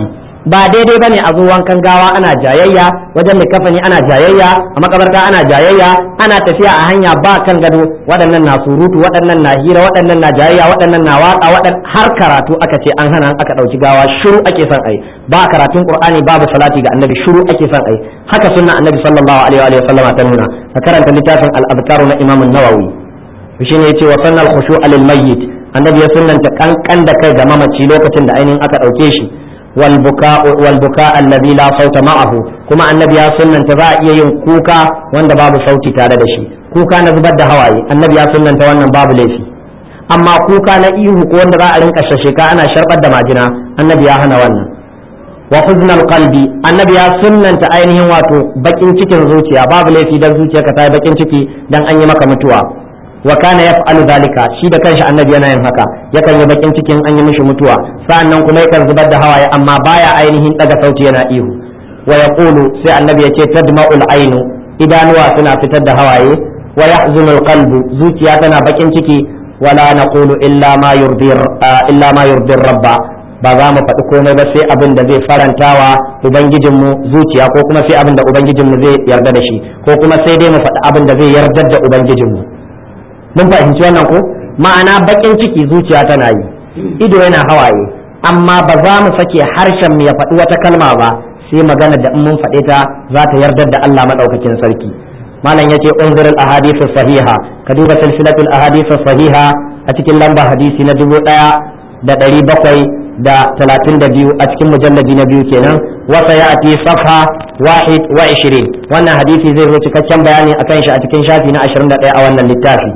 ba daidai bane a zo wankan gawa ana jayayya wajen likafani ana jayayya a makabarta ana jayayya ana tafiya a hanya ba kan gado waɗannan na surutu waɗannan na hira waɗannan na jayayya waɗannan na waka waɗan har karatu aka ce an hana aka ɗauki gawa shiru ake son ai ba karatun qur'ani babu salati ga annabi shiru ake son ai haka sunna annabi sallallahu alaihi wa sallama ta nuna ka karanta littafin al-azkar na imam an-nawawi shine yace wa sannal khushu'a lil mayyit annabi ya sunnanta kankan da kai ga mamaci lokacin da ainihin aka ɗauke shi والبكاء والبكاء الذي لا صوت معه كما النبي سنن تبا yin kuka wanda babu sauti tare da shi kuka na zubar da hawaye annabi ya sunnanta wannan babu laifi amma kuka na ihu ko wanda za a rinka shasheka ana sharbar da majina annabi ya hana wannan wa huznal qalbi annabi ya sunnanta ainihin wato bakin cikin zuciya babu laifi dan zuciyarka ta yi bakin ciki dan an yi maka mutuwa wa kana yaf'alu dhalika shi da kanshi annabi yana yin haka yakan yi bakin cikin an yi mishi mutuwa sa'annan kuma yakan zubar da hawaye amma baya ainihin daga sauti yana ihu wa yaqulu sai annabi ya ce tadma'ul ainu idanuwa suna fitar da hawaye wa yahzunu alqalbu zuciya tana bakin ciki wala naqulu illa ma yurdi illa ma yurdi rabba ba za mu faɗi komai ba sai abin da zai farantawa ubangijinmu zuciya ko kuma sai abin da ubangijinmu zai yarda da shi ko kuma sai dai mu faɗi abin da zai yarda da ubangijinmu mun fahimci wannan ko ma'ana bakin ciki zuciya tana yi ido yana hawaye amma ba za mu sake harshen mu ya faɗi wata kalma ba sai magana da in mun faɗe ta za ta yardar da Allah madaukakin sarki malam yace unzir al ahadith sahiha ka duba silsilatul ahadith sahiha a cikin lamba hadisi na dubu ɗaya da ɗari bakwai da talatin da biyu a cikin mujalladi na biyu kenan wasa ya ati safha wahid wa ishirin wannan hadisi zai zo cikakken bayani akan shi a cikin shafi na ashirin da ɗaya a wannan littafi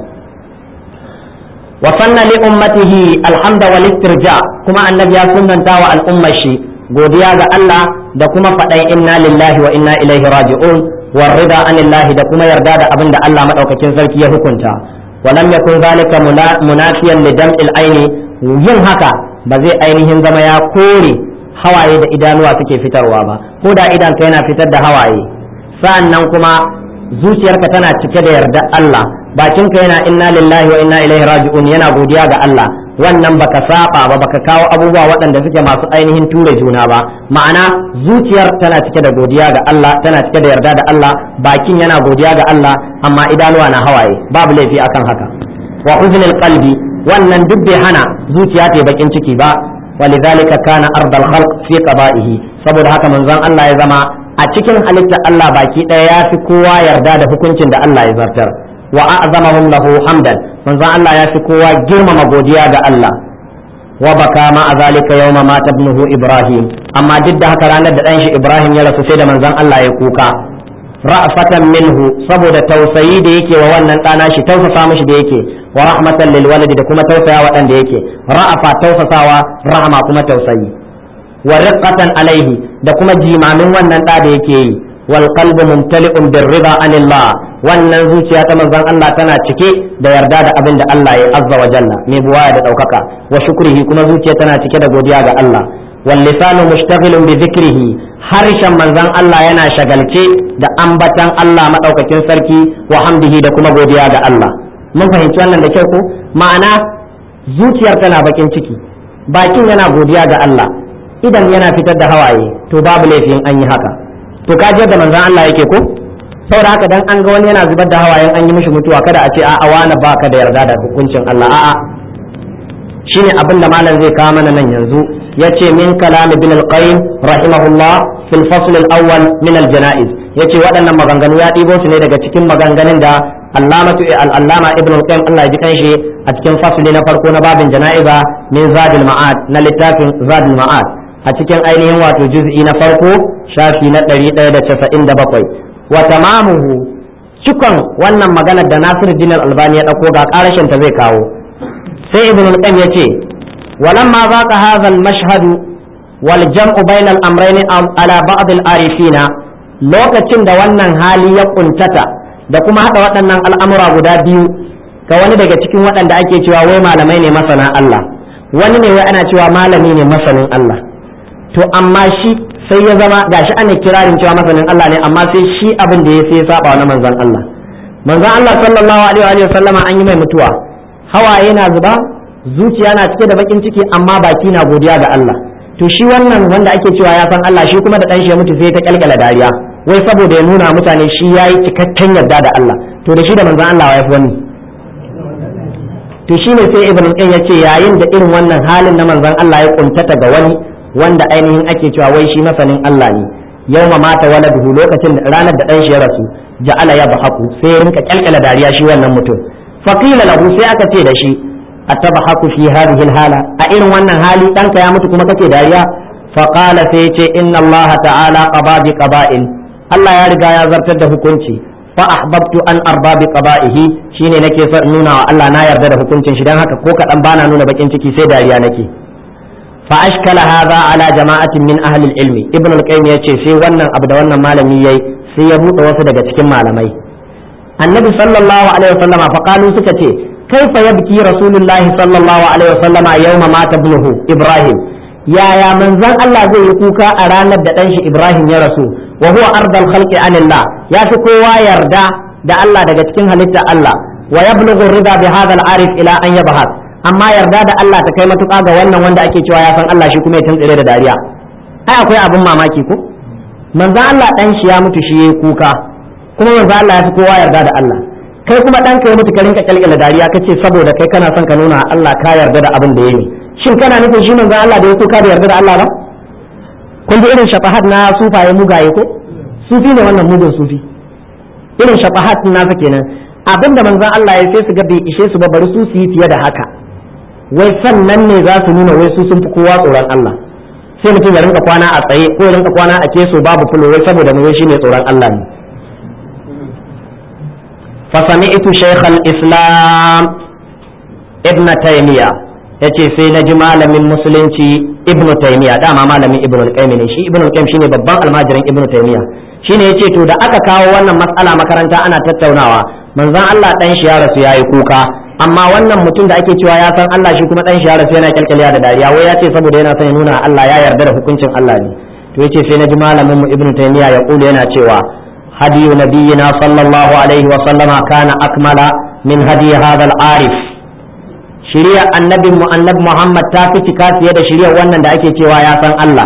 وصن لأمته الحمد والاسترجاع كما النبي سنن تاوى الأمة شي godiya ga Allah da kuma faɗan inna lillahi wa inna ilaihi raji'un war rida anillahi da kuma yarda da abin da Allah madaukakin sarki ya hukunta wa lam yakun zalika munafiyan li dam'il aini yin haka ba zai ainihin zama ya kore hawaye da idanuwa suke fitarwa ba ko da idan ka yana fitar da hawaye sa'annan kuma zuciyarka tana cike da yarda Allah bakinka yana inna lillahi wa inna ilaihi raji'un yana godiya ga Allah wannan baka saba ba baka kawo abubuwa waɗanda suke masu ainihin ture juna ba ma'ana zuciyar tana cike da godiya ga Allah tana cike da yarda da Allah bakin yana godiya ga Allah amma idanuwa na hawaye babu laifi akan haka wa huznil qalbi wannan duk bai hana zuciya ta bakin ciki ba walidhalika kana ardal khalq fi qada'ihi saboda haka manzon Allah ya zama a cikin halittar Allah baki ɗaya ya fi kowa yarda da hukuncin da Allah ya zartar wa a'zamahum lahu hamdan manzon Allah ya fi kowa girmama godiya ga Allah wa baka ma a zalika yawma mata ibnuhu Ibrahim amma duk da haka ranar da ɗan shi Ibrahim ya rasu sai da manzon Allah ya kuka ra'fatan minhu saboda tausayi da yake wa wannan ɗana shi tausasa mishi da yake wa rahmatan lil walidi da kuma tausaya waɗanda yake ra'afa tausasawa rahama kuma tausayi wa riqqatan alaihi da kuma jimamin wannan ɗa da yake yi wal qalbu mumtali'un bir rida anillah wannan zuciya ta manzon Allah tana cike da yarda da abin da Allah ya azza wa jalla mai buwaya da daukaka wa shukrihi kuma zuciya tana cike da godiya ga Allah wal lisanu mushtaghilun bi dhikrihi harshen manzon Allah yana shagalce da ambatan Allah madaukakin sarki wa hamdihi da kuma godiya ga Allah mun fahimci wannan da kyau ko ma'ana zuciyar tana bakin ciki bakin yana godiya ga Allah idan yana fitar da hawaye to babu laifin an yi haka to ka da manzon Allah yake ko saboda haka dan an ga wani yana zubar da hawayen an yi mishi mutuwa kada a ce a'a wani baka da yarda da hukuncin Allah a'a shine abin da malam zai kawo mana nan yanzu yace min kalam ibn al-qayyim rahimahullah fil fasl al-awwal min al-janaiz yace waɗannan maganganu ya ɗibo su ne daga cikin maganganun da allamatu al-allama ibn al-qayyim Allah ya ji kanshi a cikin fasli na farko na babin jana'iza min zadul ma'ad na littafin zadul ma'ad a cikin ainihin wato juz'i na farko shafi na 197 wa tamamuhu cikon wannan maganar da Nasir Din Albani ya dauko ga karashin ta zai kawo sai Ibn al-Qayyim yace walamma zaqa hadha al-mashhad wal jam'u bayna al-amrayn ala ba'd al-arifina lokacin da wannan hali ya kuntata da kuma hada waɗannan al'amura guda biyu ga wani daga cikin waɗanda ake cewa wai malamai ne masana Allah wani ne wai ana cewa malami ne masanin Allah to amma shi sai ya zama gashi ana kirarin cewa masanin Allah ne amma sai shi abin da ya sai ya saba na manzon Allah manzon Allah sallallahu alaihi wa sallama an yi mai mutuwa hawaye na zuba zuciya na cike da bakin ciki amma baki na godiya ga Allah to shi wannan wanda ake cewa ya san Allah shi kuma da dan shi ya mutu sai ta kyalkyala dariya wai saboda ya nuna mutane shi yayi cikakken yarda da Allah to da shi da manzon Allah ya fi wani to shi ne sai ibn qayyim ya ce yayin da irin wannan halin na manzon Allah ya kuntata ga wani wanda ainihin ake cewa wai shi masanin Allah ne yawma mata waladuhu lokacin da ranar da dan shi ya rasu ja'ala ya bahaku sai ya rinka kyalkyala dariya shi wannan mutum faqila lahu sai aka ce da shi atabhaku fi hadhihi alhala a irin wannan hali danka ya mutu kuma kake dariya faqala sai ya ce inna Allah ta'ala qada bi qaba'in Allah ya riga ya zartar da hukunci fa ahbabtu an arba bi qada'ihi shine nake son nuna wa Allah na yarda da hukuncin shi dan haka ko kadan bana nuna bakin ciki sai dariya nake fa ashkala hadha ala jama'atin min ahli ilmi ibn al-qayyim yace sai wannan abu da wannan malami yayi sai ya bude wasu daga cikin malamai annabi sallallahu alaihi wasallama fa qalu suka ce kaifa yabki rasulullah sallallahu alaihi wasallama yawma mata ibnuhu ibrahim yaya manzon Allah zai yi kuka a ranar da dan shi ibrahim ya rasu wa huwa ardal khalqi anillah ya fi kowa yarda da Allah daga cikin halitta Allah wa yablughu rida bi hadha al-arif ila an yabhas amma yarda da Allah ta kai matuƙa ga wannan wanda ake cewa ya san Allah shi kuma ya tuntsire da dariya ai akwai abin mamaki ko manzo Allah dan shi ya mutu shi yayi kuka kuma manzo Allah ya fi kowa yarda da Allah kai kuma dan ka ya mutu ka rinka kalkala dariya kace saboda kai kana son ka nuna Allah ka yarda da abin da yayi shin kana nufin shi manzo Allah da ya kuka da yarda da Allah ba kun ji irin shafahat na sufaye mugaye ko sufi ne wannan mugun sufi irin shafahat nasa kenan abinda manzon Allah ya sai su ga bai ishe su ba bari su su yi fiye da haka wai sannan ne za su nuna wai su sun fi kowa tsoron Allah sai mutum ya rinka kwana a tsaye ko ya rinka kwana a keso babu fulo wai saboda mu shi ne tsoron Allah ne fa sami'tu shaykh al-islam ibn taymiya yace sai na ji malamin musulunci ibn taymiya dama malamin ibn al-qayyim ne shi ibn al-qayyim shine babban almajirin ibn taymiya shine yace to da aka kawo wannan matsala makaranta ana tattaunawa manzon Allah dan shi ya rasu yayi kuka amma wannan mutum da ake cewa ya san Allah shi kuma dan shi ya rasu yana kyalkyaliya da dariya wai ya ce saboda yana son ya nuna Allah ya yarda da hukuncin Allah ne to yace sai naji malamin mu ibnu taymiya ya kula yana cewa hadiyu nabiyina sallallahu alaihi wa sallama kana akmala min hadi hadha al-arif shari'a annabin mu annabi Muhammad ta fi cika fiye da shari'a wannan da ake cewa ya san Allah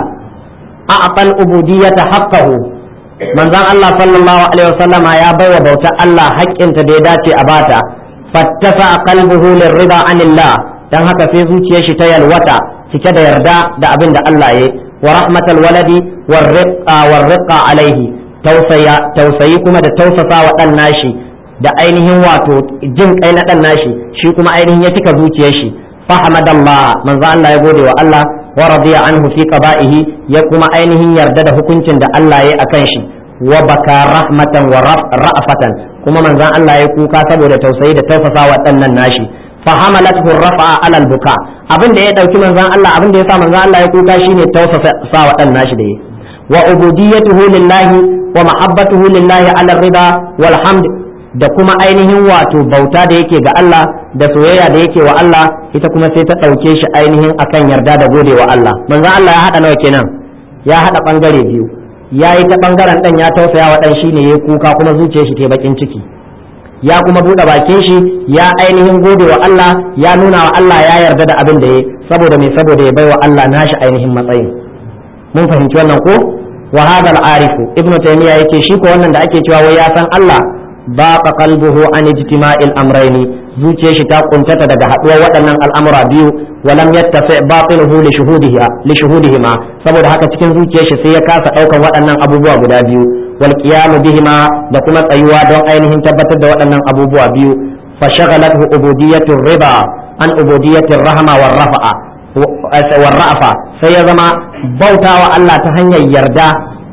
a'tal ubudiyyata haqqahu manzon Allah sallallahu alaihi wasallama ya baiwa bauta Allah haƙƙinta da ya dace a bata fattasa qalbuhu lirrida anillah dan haka sai zuciyar shi ta yalwata cike da yarda da abin da Allah ya wa rahmatal waladi warriqa warriqa alaihi tausaya tausayi kuma da tausasa wa dan nashi da ainihin wato jin kai na dan nashi shi kuma ainihin ya cika zuciyar shi fahamadallah manzo Allah ya gode wa Allah wa radiya anhu fi qada'ihi ya kuma ainihin yarda da hukuncin da Allah ya akan shi wa baka rahmatan wa ra'fatan kuma manzon Allah ya kuka saboda tausayi da tausasa wa ɗannan nashi fa hamalathu rafa'a alal buka abin da ya dauki manzon Allah abin da ya sa manzon Allah ya kuka shine tausasa wa ɗan nashi da yi wa ubudiyyatuhu lillahi wa mahabbatuhu lillahi ala rida wal hamd da kuma ainihin wato bauta da yake ga Allah da soyayya da yake wa Allah ita kuma sai ta ɗauke shi ainihin akan yarda da gode wa Allah manzon Allah ya haɗa nawa kenan ya haɗa ɓangare biyu ya yi ta ɓangaren ɗan ya tausaya wa ɗan shine ya kuka kuma zuciyar shi ta bakin ciki ya kuma buɗe bakin shi ya ainihin gode wa Allah ya nuna wa Allah ya yarda da abin da ya saboda me saboda ya bai wa Allah nashi ainihin matsayin mun fahimci wannan ko wa hadha al-arifu ibnu taymiya yake shi ko wannan da ake cewa wai ya san Allah baqa qalbuhu an ijtima'il amrayni zuciyar shi ta kuntata daga haɗuwar waɗannan al'amura biyu walam yattafi batiluhu li shuhudiha li shuhudihima saboda haka cikin zuciyar shi sai ya kasa ɗaukan waɗannan abubuwa guda biyu wal qiyamu bihima da kuma tsayuwa don ainihin tabbatar da waɗannan abubuwa biyu fa shaghalathu ubudiyatu riba an ubudiyatu rahma war rafa'a war ra'fa sai ya zama bautawa Allah ta hanyar yarda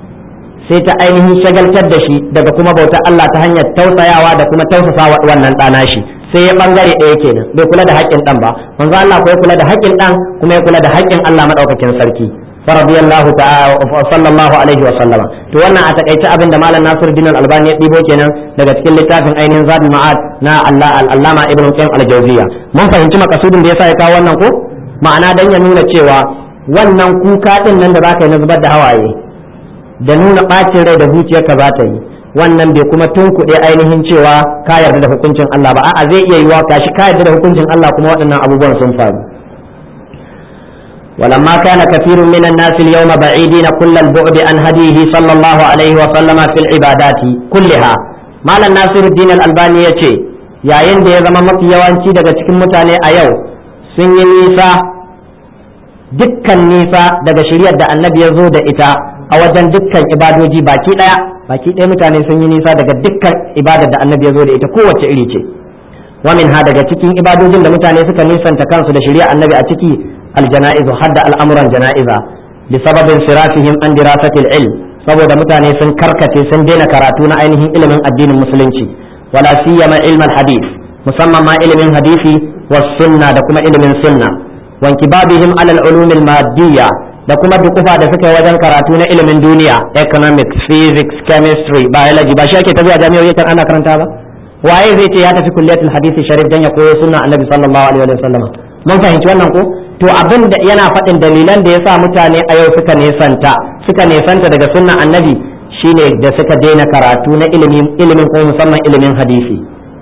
sai ta ainihin shagaltar da shi daga kuma bautar Allah ta hanyar tausayawa da kuma tausasa wannan ɗana shi sai ya bangare ɗaya kenan bai kula da haƙƙin ɗan ba manzo Allah ko ya kula da haƙƙin ɗan kuma ya kula da haƙƙin Allah madaukakin sarki faradiyallahu ta'ala sallallahu alaihi wa sallama to wannan a takaice abin da malam Nasiruddin Al-Albani ya dibo kenan daga cikin littafin ainihin Zadul Ma'ad na Allah al-Allama Ibn Qayyim al-Jawziyya mun fahimci makasudin da yasa ya kawo wannan ko ma'ana dan ya nuna cewa wannan kuka din nan da zaka yi na zubar da hawaye da nuna bacin rai da zuciyarka za ta yi wannan bai kuma tunkuɗe ainihin cewa ka yarda da hukuncin Allah ba a'a zai iya yiwa kashi ka yarda da hukuncin Allah kuma waɗannan abubuwan sun faru ولما كان كثير من الناس اليوم بعيدين كل البعد عن هديه صلى الله عليه وسلم في العبادات كلها مال الناصر الدين الألباني يتي yayin da ya zama mafi yawanci daga cikin mutane a yau sun yi nisa dukkan nisa daga shiryar da annabi ya zo da ita a wajen dukkan ibadoji baki daya baki daya mutane sun yi nisa daga dukkan ibadar da annabi ya zo da ita kowace iri ce wa ha daga cikin ibadojin da mutane suka nisanta kansu da shari'a annabi a ciki aljana'izu hadda al'amuran jana'iza bi sababin sirafihim an dirasatil ilm saboda mutane sun karkace sun daina karatu na ainihin ilimin addinin musulunci wala siyama ilmal hadith musamman ma ilimin hadisi was sunna da kuma ilimin sunna wanki babihim alal ulumil madiyya da kuma dukufa da suka yi wajen karatu na ilimin duniya economics physics chemistry biology ba shi ake tafiya jami'o'i kan ana karanta ba waye zai ce ya tafi kulliyatul hadisi sharif dan ya koyo sunna annabi sallallahu alaihi wa sallam mun fahimci wannan ko to abin da yana faɗin dalilan da yasa mutane a yau suka nesanta suka nesanta daga sunna annabi shine da suka daina karatu na ilimin ilimin ko musamman ilimin hadisi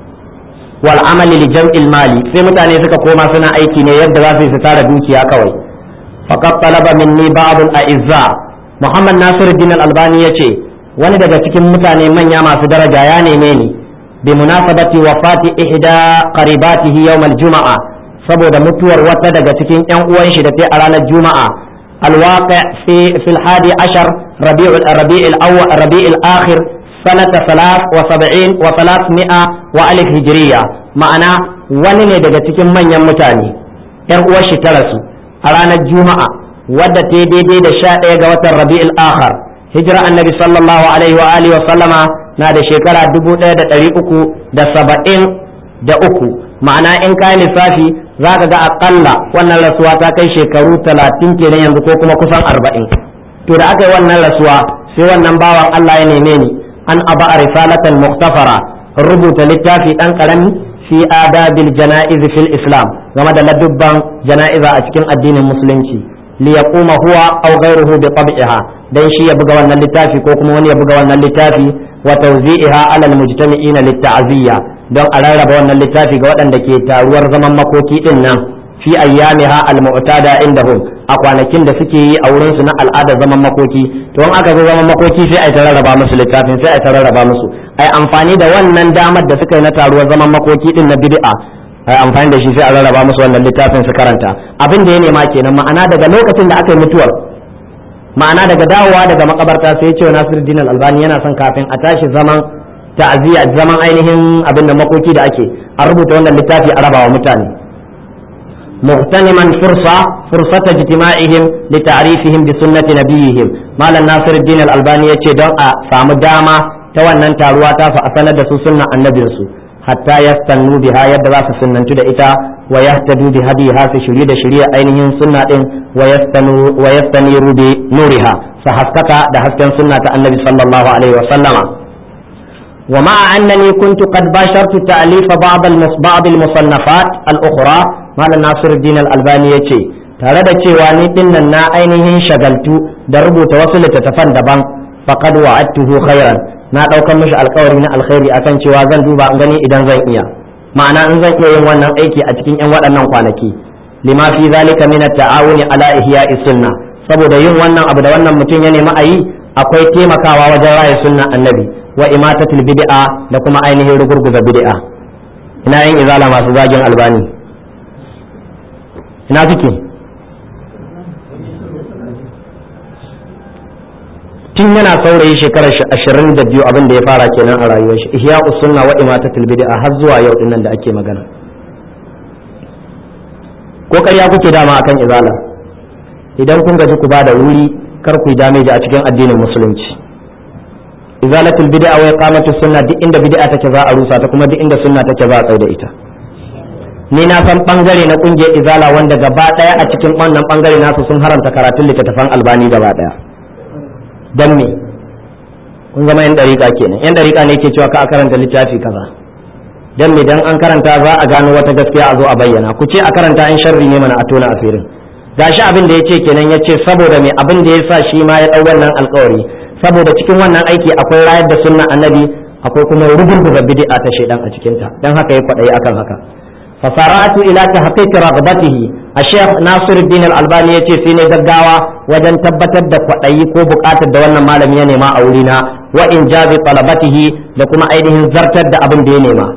wal amali li jam'il mali sai mutane suka koma suna aiki ne yadda za su yi su tara dukiya kawai faqad talaba minni ba'd al a'izza muhammad nasiruddin al albani yace wani daga cikin mutane manya masu daraja ya neme ni bi munasabati wafati ihda qaribatihi yawm al juma'a saboda mutuwar wata daga cikin yan uwan shi da ta a ranar juma'a الواقع في في الحادي عشر ربيع الربيع الأول ربيع الآخر سنة ثلاث وسبعين وثلاثمائة وألف هجرية معنى ونن daga cikin manyan mutane ‘yan uwar shi ta rasu a ranar juma'a wadda ta daidai da sha ɗaya ga watan rabi'ul akhar hijira annabi sallallahu alaihi wa alihi wa sallama na da shekara dubu ɗaya da ɗari uku da saba'in da uku ma'ana in kayi lissafi za ka ga akalla wannan rasuwa ta kai shekaru talatin kenan yanzu ko kuma kusan arba'in to da aka yi wannan rasuwa sai wannan bawan Allah ya neme ni an aba a risalatan muktafara rubuta littafi dan karami fi adabil jana'iz fil islam game da ladubban jana'iza a cikin addinin musulunci li yaquma huwa aw ghayruhu bi tab'iha dan shi ya buga wannan littafi ko kuma wani ya buga wannan littafi wa tawzi'iha ala al mujtami'ina lit ta'ziyya don a rarraba wannan littafi ga waɗanda ke taruwar zaman makoki din nan fi ayyamiha al-mu'tada indahum a kwanakin da suke yi a wurin su na al'adar zaman makoki to in aka zo zaman makoki sai ai ta rarraba musu littafin sai ai ta rarraba musu ai amfani da wannan damar da suka yi na taruwar zaman makoki din na bid'a ai amfani da shi sai a rarraba musu wannan littafin su karanta abin da ya nema kenan ma'ana daga lokacin da aka yi mutuwar ma'ana daga dawowa daga makabarta sai ya ce Nasiruddin Al-Albani yana son kafin a tashi zaman ta'aziyya zaman ainihin abin da makoki da ake a rubuta wannan littafi a rabawa mutane muhtaniman fursa fursata ijtima'ihim li ta'rifihim bi sunnati nabiyihim malam nasiruddin al-albani yace don a samu dama ta wannan taruwa ta fa a sanar da su sunnan annabin su hatta yastannu biha yadda za su sunnantu da ita wa yahtadu bi hadiha su shirye da shirye ainihin sunna din wa yastanu wa yastaniru bi nuriha su haskaka da hasken sunna ta annabi sallallahu alaihi wa sallama ومع أنني كنت قد باشرت تأليف بعض بعض المصنفات الأخرى مال ناصر الدين الألباني يتي tare da cewa ni din nan na ainihin shagaltu da rubuta wasu littattafan daban faqad wa'adtuhu khairan na daukan mishi alkawari na alkhairi akan cewa zan duba in gani idan zan iya ma'ana in zan iya yin wannan aiki a cikin yan waɗannan kwanaki lima fi zalika min at-ta'awuni ala ihya'i sunna saboda yin wannan abu da wannan mutum ya nemi a yi akwai taimakawa wajen raya sunna annabi wa imatatul bid'a da kuma ainihin rugurguza bid'a ina yin izala masu zagin albani ina suke tun yana saurayi shekarar ashirin da biyu abin da ya fara kenan a rayuwar shi ihya sunna wa imatatul bid'a har zuwa yau dinnan da ake magana ko ƙarya kuke dama akan izala idan kun gaji ku ba da wuri kar ku yi dameji a cikin addinin musulunci izalatul bid'a wa iqamatus sunna duk inda bid'a take za a rusa ta kuma duk inda sunna take za a tsaya da ita ni na san bangare na kungiyar izala wanda gaba daya a cikin wannan bangare nasu sun haramta karatun littattafan albani gaba daya dan me kun zama yan dariƙa kenan yan dariƙa ne ke cewa ka karanta littafi kaza dan me dan an karanta za a gano wata gaskiya a zo a bayyana ku ce a karanta in sharri ne mana a tona asirin gashi abin da yace kenan yace saboda me abin da yasa shi ma ya dau wannan alƙawari saboda cikin wannan aiki akwai rayar da sunna annabi akwai kuma rugurguza bid'a ta shedan a cikin ta dan haka ya kwadayi akan haka fasara'atu ila tahqiq raghbatihi a sheikh nasiruddin al-albani ya ce sai ne gaggawa wajen tabbatar da kwaɗayi ko buƙatar da wannan malami ya nema a wurina wa in jazi talabatihi da kuma ainihin zartar da abin da ya nema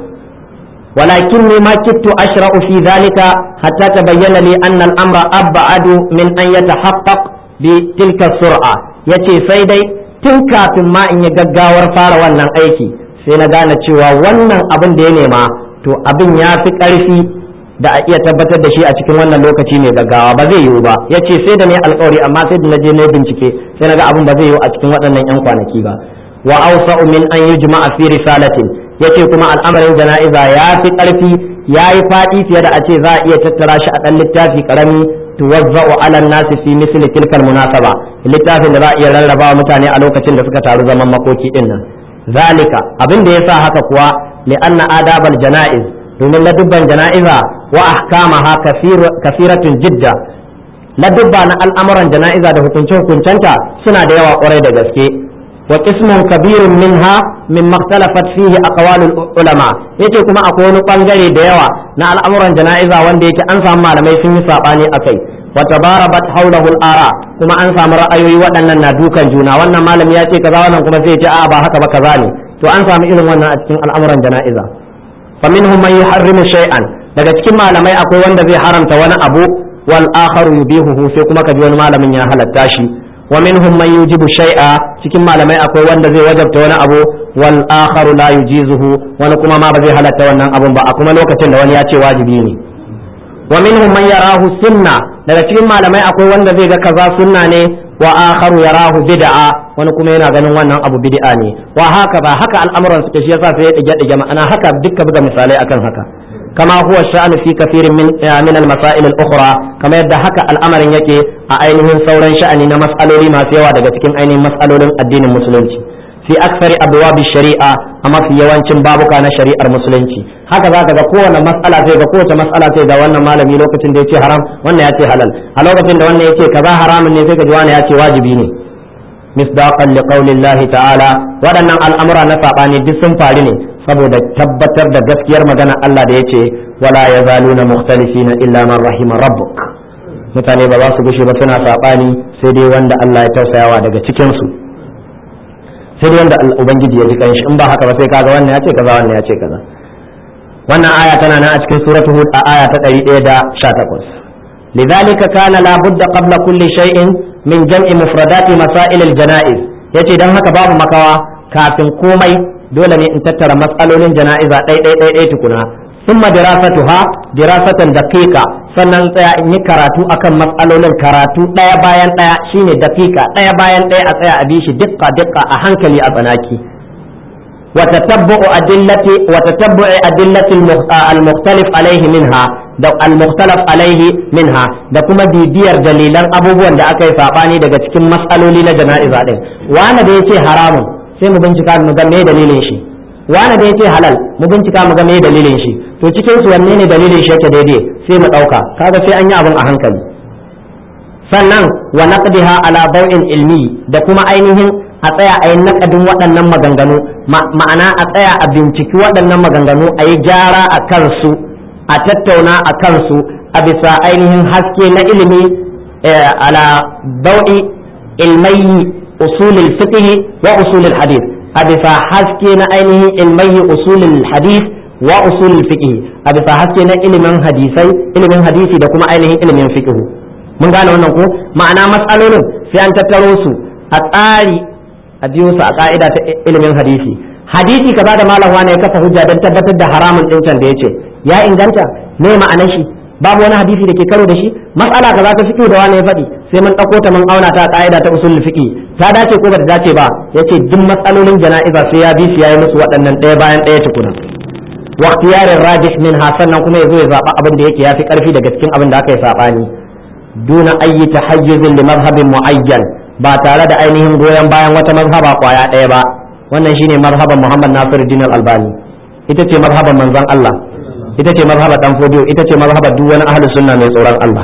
ولكني ما كدت أشرع في ذلك حتى تبين لي أن الأمر أبعد من أن يتحقق بتلك السرعة يتي سيدي تنكا ما إن يقاور فار wannan aiki sai na gane cewa wannan abin da ya nema to abin ya fi ƙarfi da a iya tabbatar da shi a cikin wannan lokaci mai gaggawa ba zai yiwu ba ya ce sai da ne alkawari amma sai da na je na bincike sai na ga abin ba zai yiwu a cikin waɗannan 'yan kwanaki ba wa awsa'u min an yujma'a fi risalatin yace kuma al'amarin jana'iza ya fi ƙarfi ya yi faɗi fiye da a ce za a iya tattara shi a ɗan littafi ƙarami tuwazza'u ala nasi fi misli tilkal munasaba littafin da za a iya rarraba mutane a lokacin da suka taru zaman makoki din nan zalika abin da yasa haka kuwa li'anna adabal jana'iz domin ladubban jana'iza wa ahkamaha kasiratun jidda ladubba na al'amuran jana'iza da hukunce hukuncenta suna da yawa kwarai da gaske وقسم كبير منها مما اختلفت فيه اقوال العلماء yace kuma akwai wani bangare da yawa na al'amuran jana'iza wanda yake an samu malamai sun yi sabani akai wa tabarabat hawlahu al-ara kuma an samu ra'ayoyi waɗannan na dukan juna wannan malami ya ce kaza wannan kuma sai ya ce a ba haka ba kaza ne to an samu irin wannan a cikin al'amuran jana'iza fa minhum man yuharrimu shay'an daga cikin malamai akwai wanda zai haramta wani abu wal akharu yubihuhu sai kuma kaji wani malamin ya halatta shi wa minhum man yujibu shay'a cikin malamai akwai wanda zai wajabta wani abu wal akharu la yujizuhu wani kuma ma ba zai halatta wannan abun ba a kuma lokacin da wani ya ce wajibi ne wa minhum man yarahu sunna daga cikin malamai akwai wanda zai ga kaza sunna ne wa akharu yarahu bid'a wani kuma yana ganin wannan abu bid'a ne wa haka ba haka al'amuran suke shi yasa sai ya dige dige ma'ana haka dukkan buga misalai akan haka كما هو الشأن في كثير من من المسائل الأخرى كما يبدأ هكا الأمر يكي أينهم ثورا شأن مسألة ما سوى daga cikin ainihin mas'alolin addinin musulunci fi aksari abwab shari'a amma fi yawancin babuka na shari'ar musulunci haka zaka ga kowane mas'ala sai ga kowace mas'ala sai ga wannan malami lokacin da yace haram wannan yace halal a lokacin da wannan yace kaza haramun ne sai ga wannan yace wajibi ne misdaqan liqaulillahi ta'ala waɗannan al'amura na sabani duk sun faru ne saboda tabbatar da gaskiyar magana Allah da yace wala yazaluna mukhtalifina illa man rahima rabbuk mutane ba za su gushe ba suna sabani sai dai wanda Allah ya tausayawa daga cikin su sai dai wanda ubangiji ya ji kanshi in ba haka ba sai kaga wannan ya ce kaza wannan ya ce kaza wannan aya tana nan a cikin suratul hud a aya ta 118 لذلك كان لا بد قبل كل شيء من جمع مفردات مسائل الجنائز yace dan haka babu makawa kafin komai dole ne in tattara matsalolin jana'iza ɗai ɗai ɗai ɗai tukuna summa dirasatuha dirasatan daqiqa sannan tsaya in yi karatu akan matsalolin karatu ɗaya bayan ɗaya shine daqiqa ɗaya bayan ɗaya a tsaya a bi shi dukka dukka a hankali a tsanaki وتتبع أدلة وتتبع أدلة المختلف عليه منها da al-mukhtalaf alaihi minha da kuma bibiyar dalilan abubuwan da aka yi sabani daga cikin matsaloli na jana'iza din wani da yace haramun sai mu bincika mu ga me dalilin shi wani da yace halal mu bincika mu ga me dalilin shi to cikin su wanne ne dalilin shi yake daidai sai mu dauka kaga sai an yi abin a hankali sannan wa naqdiha ala daw'in ilmi da kuma ainihin a tsaya a yi naƙadin waɗannan maganganu ma'ana a tsaya a binciki waɗannan maganganu a yi gyara a kansu a tattauna a kansu a bisa ainihin haske na ilimi ala dau'i ilmayi usulul fiqh wa usulul hadith a bisa haske na ainihin ilmayi usulul hadith wa usulul fiqh a bisa haske na ilimin hadisai ilimin hadisi da kuma ainihin ilimin fiqh mun gane wannan ko ma'ana matsalolin sai an tattaro su a tsari a biyo su a ka'ida ta ilimin hadisi hadisi kaza da malam wani ya kafa hujja don tabbatar da haramun din can da yace ya inganta me ma'anar shi babu wani hadisi da ke karo da shi mas'ala kaza ta fiqh da wani ya faɗi sai mun ɗauko ta mun auna ta ka'ida ta usul fiqh ta dace ko bata dace ba yace duk matsalolin jana'iza sai ya bi su yayi musu waɗannan ɗaya bayan ɗaya tukuna wa ikhtiyarin rajih min sannan kuma yazo ya zaba abin da yake yafi karfi daga cikin abin da aka yi sabani duna ayyi tahayyuzin li madhhabin muayyan ba tare da ainihin goyon bayan wata mazhaba kwaya ɗaya ba wannan shine mazhaban Muhammad Nasiruddin Al-Albani ita ce mazhaban manzon Allah ita ce mazhaban dan fodiyo ita ce mazhaban duk wani ahli sunna mai tsoron Allah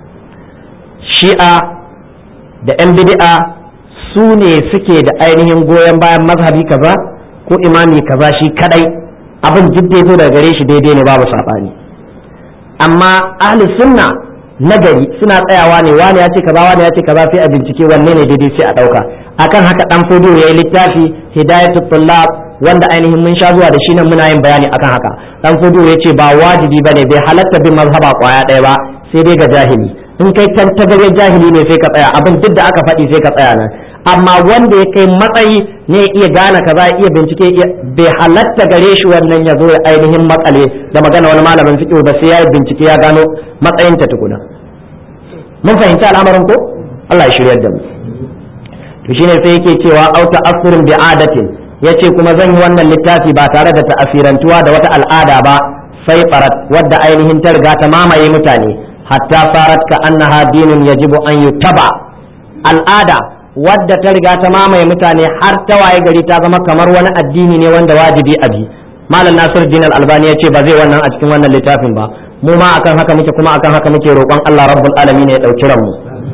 shi'a da yan bid'a su ne suke da ainihin goyon bayan mazhabi kaza ko imami kaza shi kadai abin jidde zo daga gare shi daidai ne babu sabani amma ahli sunna nagari suna tsayawa ne wani ya ce kaza wani ya ce kaza sai a bincike wanne ne daidai sai a dauka akan haka dan fudu yayi littafi hidayatul tullab wanda ainihin mun sha zuwa da shi nan muna yin bayani akan haka dan fudu ya ce ba wajibi bane bai halatta bin mazhaba kwaya ɗaya ba sai dai ga jahili in kai tantagaryen jahili ne sai ka tsaya abin duk da aka faɗi sai ka tsaya nan amma wanda ya kai matsayi ne ya iya gane kaza ya iya bincike bai halatta gare shi wannan ya zo ya ainihin makale da magana wani malamin fiqh ba sai ya yi bincike ya gano matsayin ta tukuna mun fahimci al'amarin ko Allah ya shiryar da mu to shine sai yake cewa au ta'assurin bi adatin yace kuma zan yi wannan littafi ba tare da ta'asirantuwa da wata al'ada ba sai farat wadda ainihin ta riga ta mamaye mutane hatta farat ka annaha dinun yajibu an yutaba al'ada wadda ta riga ta mamaye mutane har ta waye gari ta zama kamar wani addini ne wanda wajibi a bi malam nasir din albani ya ce ba zai wannan a cikin wannan littafin ba mu ma akan haka muke kuma akan haka muke roƙon Allah rabbul alamin ya dauki ranmu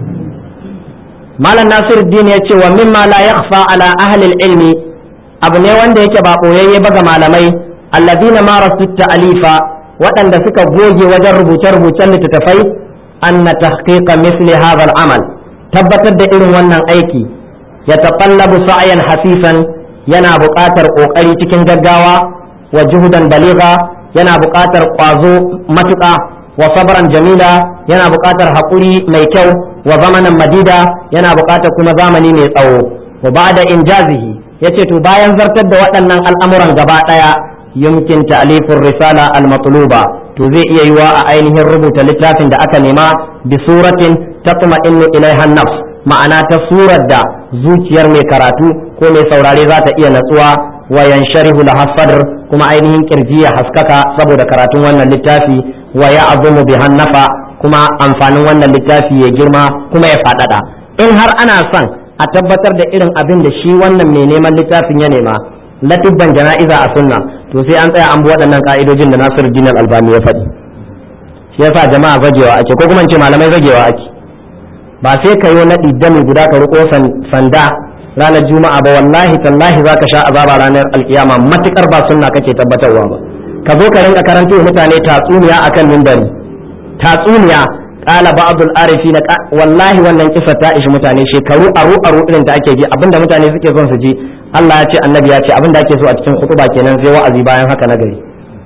malam nasir din ya ce wa mimma la yakhfa ala ahli ilmi abu ne wanda yake ba boyayye ba ga malamai alladina marasu ta'alifa waɗanda suka goge wajen rubuce-rubucen littattafai anna tahqiqa misli hadha al-amal tabbatar da irin wannan aiki ya taƙallabu sa'ayan hafifan yana buƙatar ƙoƙari cikin gaggawa wa juhudan baliga yana buƙatar ƙwazo matuƙa wa sabran jamila yana buƙatar haƙuri mai kyau wa zamanin madida yana buƙatar kuma zamani mai tsawo wa ba'da injazihi yace to bayan zartar da waɗannan al'amuran gaba ɗaya yumkin ta'lifur risala al-matluba to zai iya yiwa a ainihin rubuta littafin da aka nema bi suratin tatma'innu ilaiha nafs ma'ana ta surar da zuciyar mai karatu ko mai saurare za ta iya natsuwa wa yansharihu laha sadr kuma ainihin kirji ya haskaka saboda karatun wannan littafi wa ya'zumu bi hannafa kuma amfanin wannan littafi ya girma kuma ya faɗaɗa in har ana son a tabbatar da irin abin da shi wannan mai neman littafin ya nema latibban jana'iza a sunna to sai an tsaya an bi waɗannan ka'idojin da Nasiruddin Al-Albani ya faɗi shi yasa jama'a zagewa ake ko kuma in ce malamai zagewa ake ba sai ka yi naɗi dami guda ka riko sanda ranar juma'a ba wallahi tallahi za ka sha azaba ranar alkiyama matukar ba sunna kake tabbatarwa ba ka zo ka rinka karanta wa mutane tatsuniya akan mimbari tatsuniya kala ba'dul arifina wallahi wannan kisa ta ishi mutane shekaru aru aru irin da ake ji abinda mutane suke son su ji Allah ya ce annabi ya ce abinda ake so a cikin hutuba kenan sai wa'azi bayan haka na gari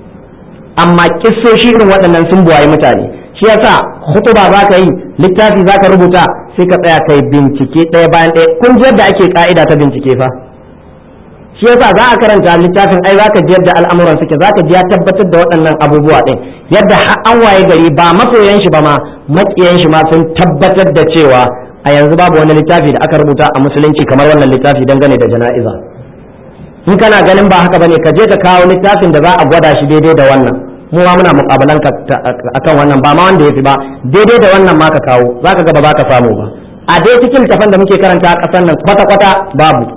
amma kissoshi irin waɗannan sun buwaye mutane shi yasa hutuba za ka yi littafi za ka rubuta sai ka tsaya kai bincike ɗaya bayan ɗaya kun ji yadda ake ka'ida ta bincike fa shi yasa za a karanta littafin ai za ka ji yadda al'amuran suke za ka ji ya tabbatar da waɗannan abubuwa ɗin yadda an waye gari ba masoyan shi ba ma maƙiyan shi ma sun tabbatar da cewa a yanzu babu wani littafi da aka rubuta a musulunci kamar wannan littafi dangane da jana'iza in kana ganin ba haka bane ka je ka kawo littafin da za a gwada shi daidai da wannan mu ma muna mukabalan ka akan wannan ba ma wanda yafi ba daidai da wannan ma ka kawo zaka ga ba za ka samu ba a dai cikin littafin da muke karanta a ƙasar nan kwata kwata babu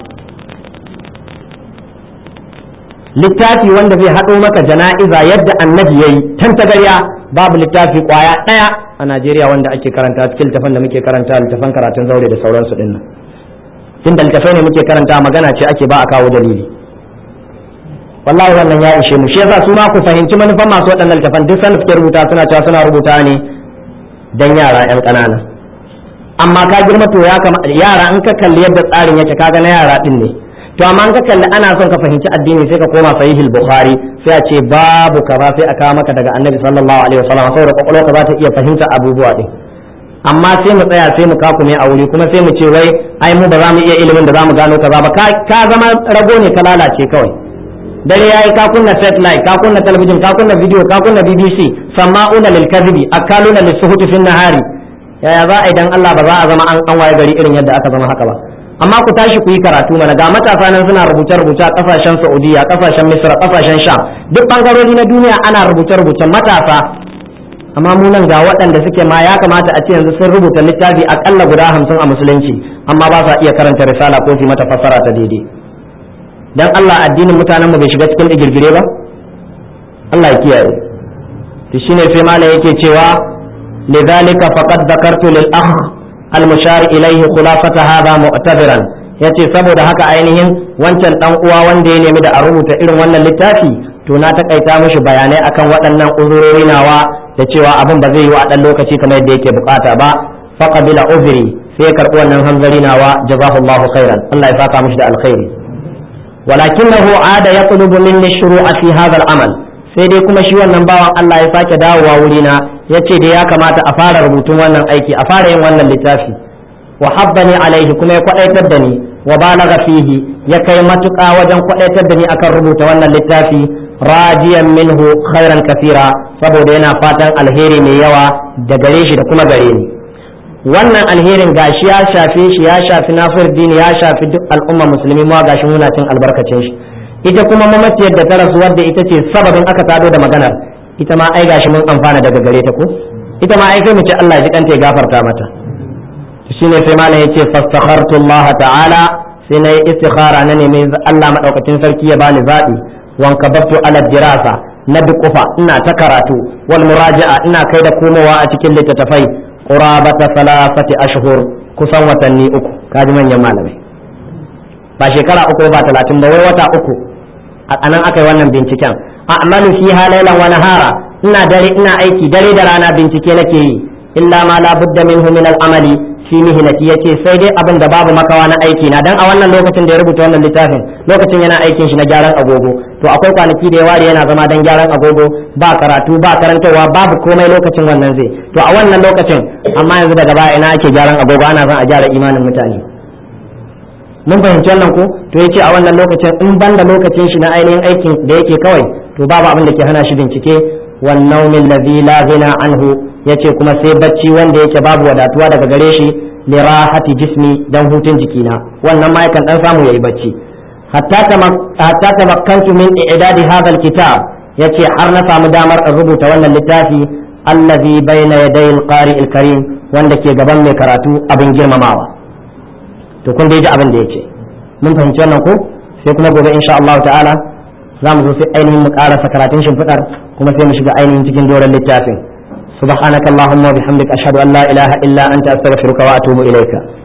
littafi wanda zai haɗo maka jana'iza yadda annabi yayi tantagarya babu littafi kwaya ɗaya a Najeriya wanda ake karanta cikin littafin da muke karanta littafin karatun zaure da sauransu din nan tunda littafai ne muke karanta magana ce ake ba a kawo dalili wallahi wannan ya ishe mu shi yasa su ma ku fahimci manufan masu waɗannan littafan duk sanda suke rubuta suna cewa suna rubuta ne dan yara yan ƙanana amma ka girma to ya kama yara in ka kalli yadda tsarin yake kaga na yara din ne to amma in ka kalli ana son ka fahimci addini sai ka koma sahihul bukhari sai a ce babu kaza sai a kawo maka daga annabi sallallahu alaihi wasallam saboda kwakwalwa ka za ta iya fahimta abubuwa din amma sai mu tsaya sai mu kakume a wuri kuma sai mu ce wai ai mu ba za mu iya ilimin da za mu gano kaza ba ka zama rago ne ka lalace kawai dare yayi ka kunna satellite ka kunna talabijin ka kunna video ka kunna BBC sama'una lil kadhibi akaluna lis suhuti fin nahari yaya za a idan Allah ba za a zama an waye gari irin yadda aka zama haka ba amma ku tashi ku yi karatu mana ga matasa nan suna rubuce rubuce a kasashen Saudiya kasashen Misra kasashen Sham duk bangarori na duniya ana rubuce rubuce matasa amma mu nan ga waɗanda suke ma ya kamata a ce yanzu sun rubuta littafi akalla guda hamsin a musulunci amma ba sa iya karanta risala ko su mata fassara ta daidai dan Allah addinin mutanen mu bai shiga cikin digirgire ba Allah ya kiyaye to shine sai malam yake cewa lidhalika faqad dhakartu lil akh al mushar ilayhi khulafata hadha mu'tabiran yace saboda haka ainihin wancan dan uwa wanda ya nemi da a rubuta irin wannan littafi to na takaita mishi bayanai akan waɗannan uzurori nawa da cewa abin ba zai yi wa dan lokaci kamar yadda yake bukata ba faqabila uzri sai ya karbi wannan hanzari nawa jazakallahu khairan Allah ya saka mishi da alkhairi walakinahu ada yatlubu minni shuru'a fi hadha al-amal sai dai kuma shi wannan bawan Allah ya sake dawowa wurina yace da ya kamata a fara rubutun wannan aiki a fara yin wannan littafi wa habbani alaihi kuma ya kwadaitar da ni wa balaga fihi ya kai matuƙa wajen kwadaitar da ni akan rubuta wannan littafi rajiyan minhu khairan kasira saboda yana fatan alheri mai yawa da gare shi da kuma gare ni wannan alherin gashi ya shafe shi ya shafi dini ya shafi duk al'umma musulmi ma gashi muna cin albarkacin shi ita kuma mamaciyar da ta rasu wadda ita ce sababin aka tado da maganar ita ma ai gashi mun amfana daga gare ta ko ita ma ai kai mu ce Allah ya ji kanta ya gafarta mata shine sai malam yace fastakhartu Allah ta'ala sai na yi istikhara na nemi Allah madaukakin sarki ya bani zabi wanka babtu ala dirasa na dukufa ina ta karatu wal muraja'a ina kai da komowa a cikin littattafai qurabata salasati ashhur kusan watanni uku kaji manyan malamai ba shekara uku ba talatin ba wai wata uku a nan aka yi wannan binciken a'malu fiha laylan wa nahara ina dare ina aiki dare da rana bincike nake yi illa ma la budda minhu min al-amali fi mihnati yace sai dai abin da babu makawa na aiki na dan a wannan lokacin da ya rubuta wannan littafin lokacin yana aikin shi na gyaran agogo to akwai kwanaki da ya ware yana zama dan gyaran agogo ba karatu ba karantarwa babu komai lokacin wannan zai to a wannan lokacin amma yanzu daga baya ina ake gyaran agogo ana son a gyara imanin mutane mun fahimci wannan ko to yace a wannan lokacin in banda lokacin shi na ainihin aikin da yake kawai to babu abin da ke hana shi bincike wan naumin ladhi la ghina anhu yace kuma sai bacci wanda yake babu wadatuwa daga gare shi li rahati jismi dan hutun jikina wannan ma yakan dan samu yayi bacci hatta hatta tamakkantu min i'dadi hadha alkitab yace har na samu damar in rubuta wannan littafi allazi bayna yaday alqari alkarim wanda ke gaban mai karatu abin girmamawa to kun dai ji abin da yace mun fahimci wannan ko sai kuma gobe insha Allah ta'ala za mu zo sai ainihin mu karasa karatun shimfiɗar kuma sai mu shiga ainihin cikin doron littafin سبحانك اللهم وبحمدك أشهد أن لا إله إلا أنت أستغفرك وأتوب إليك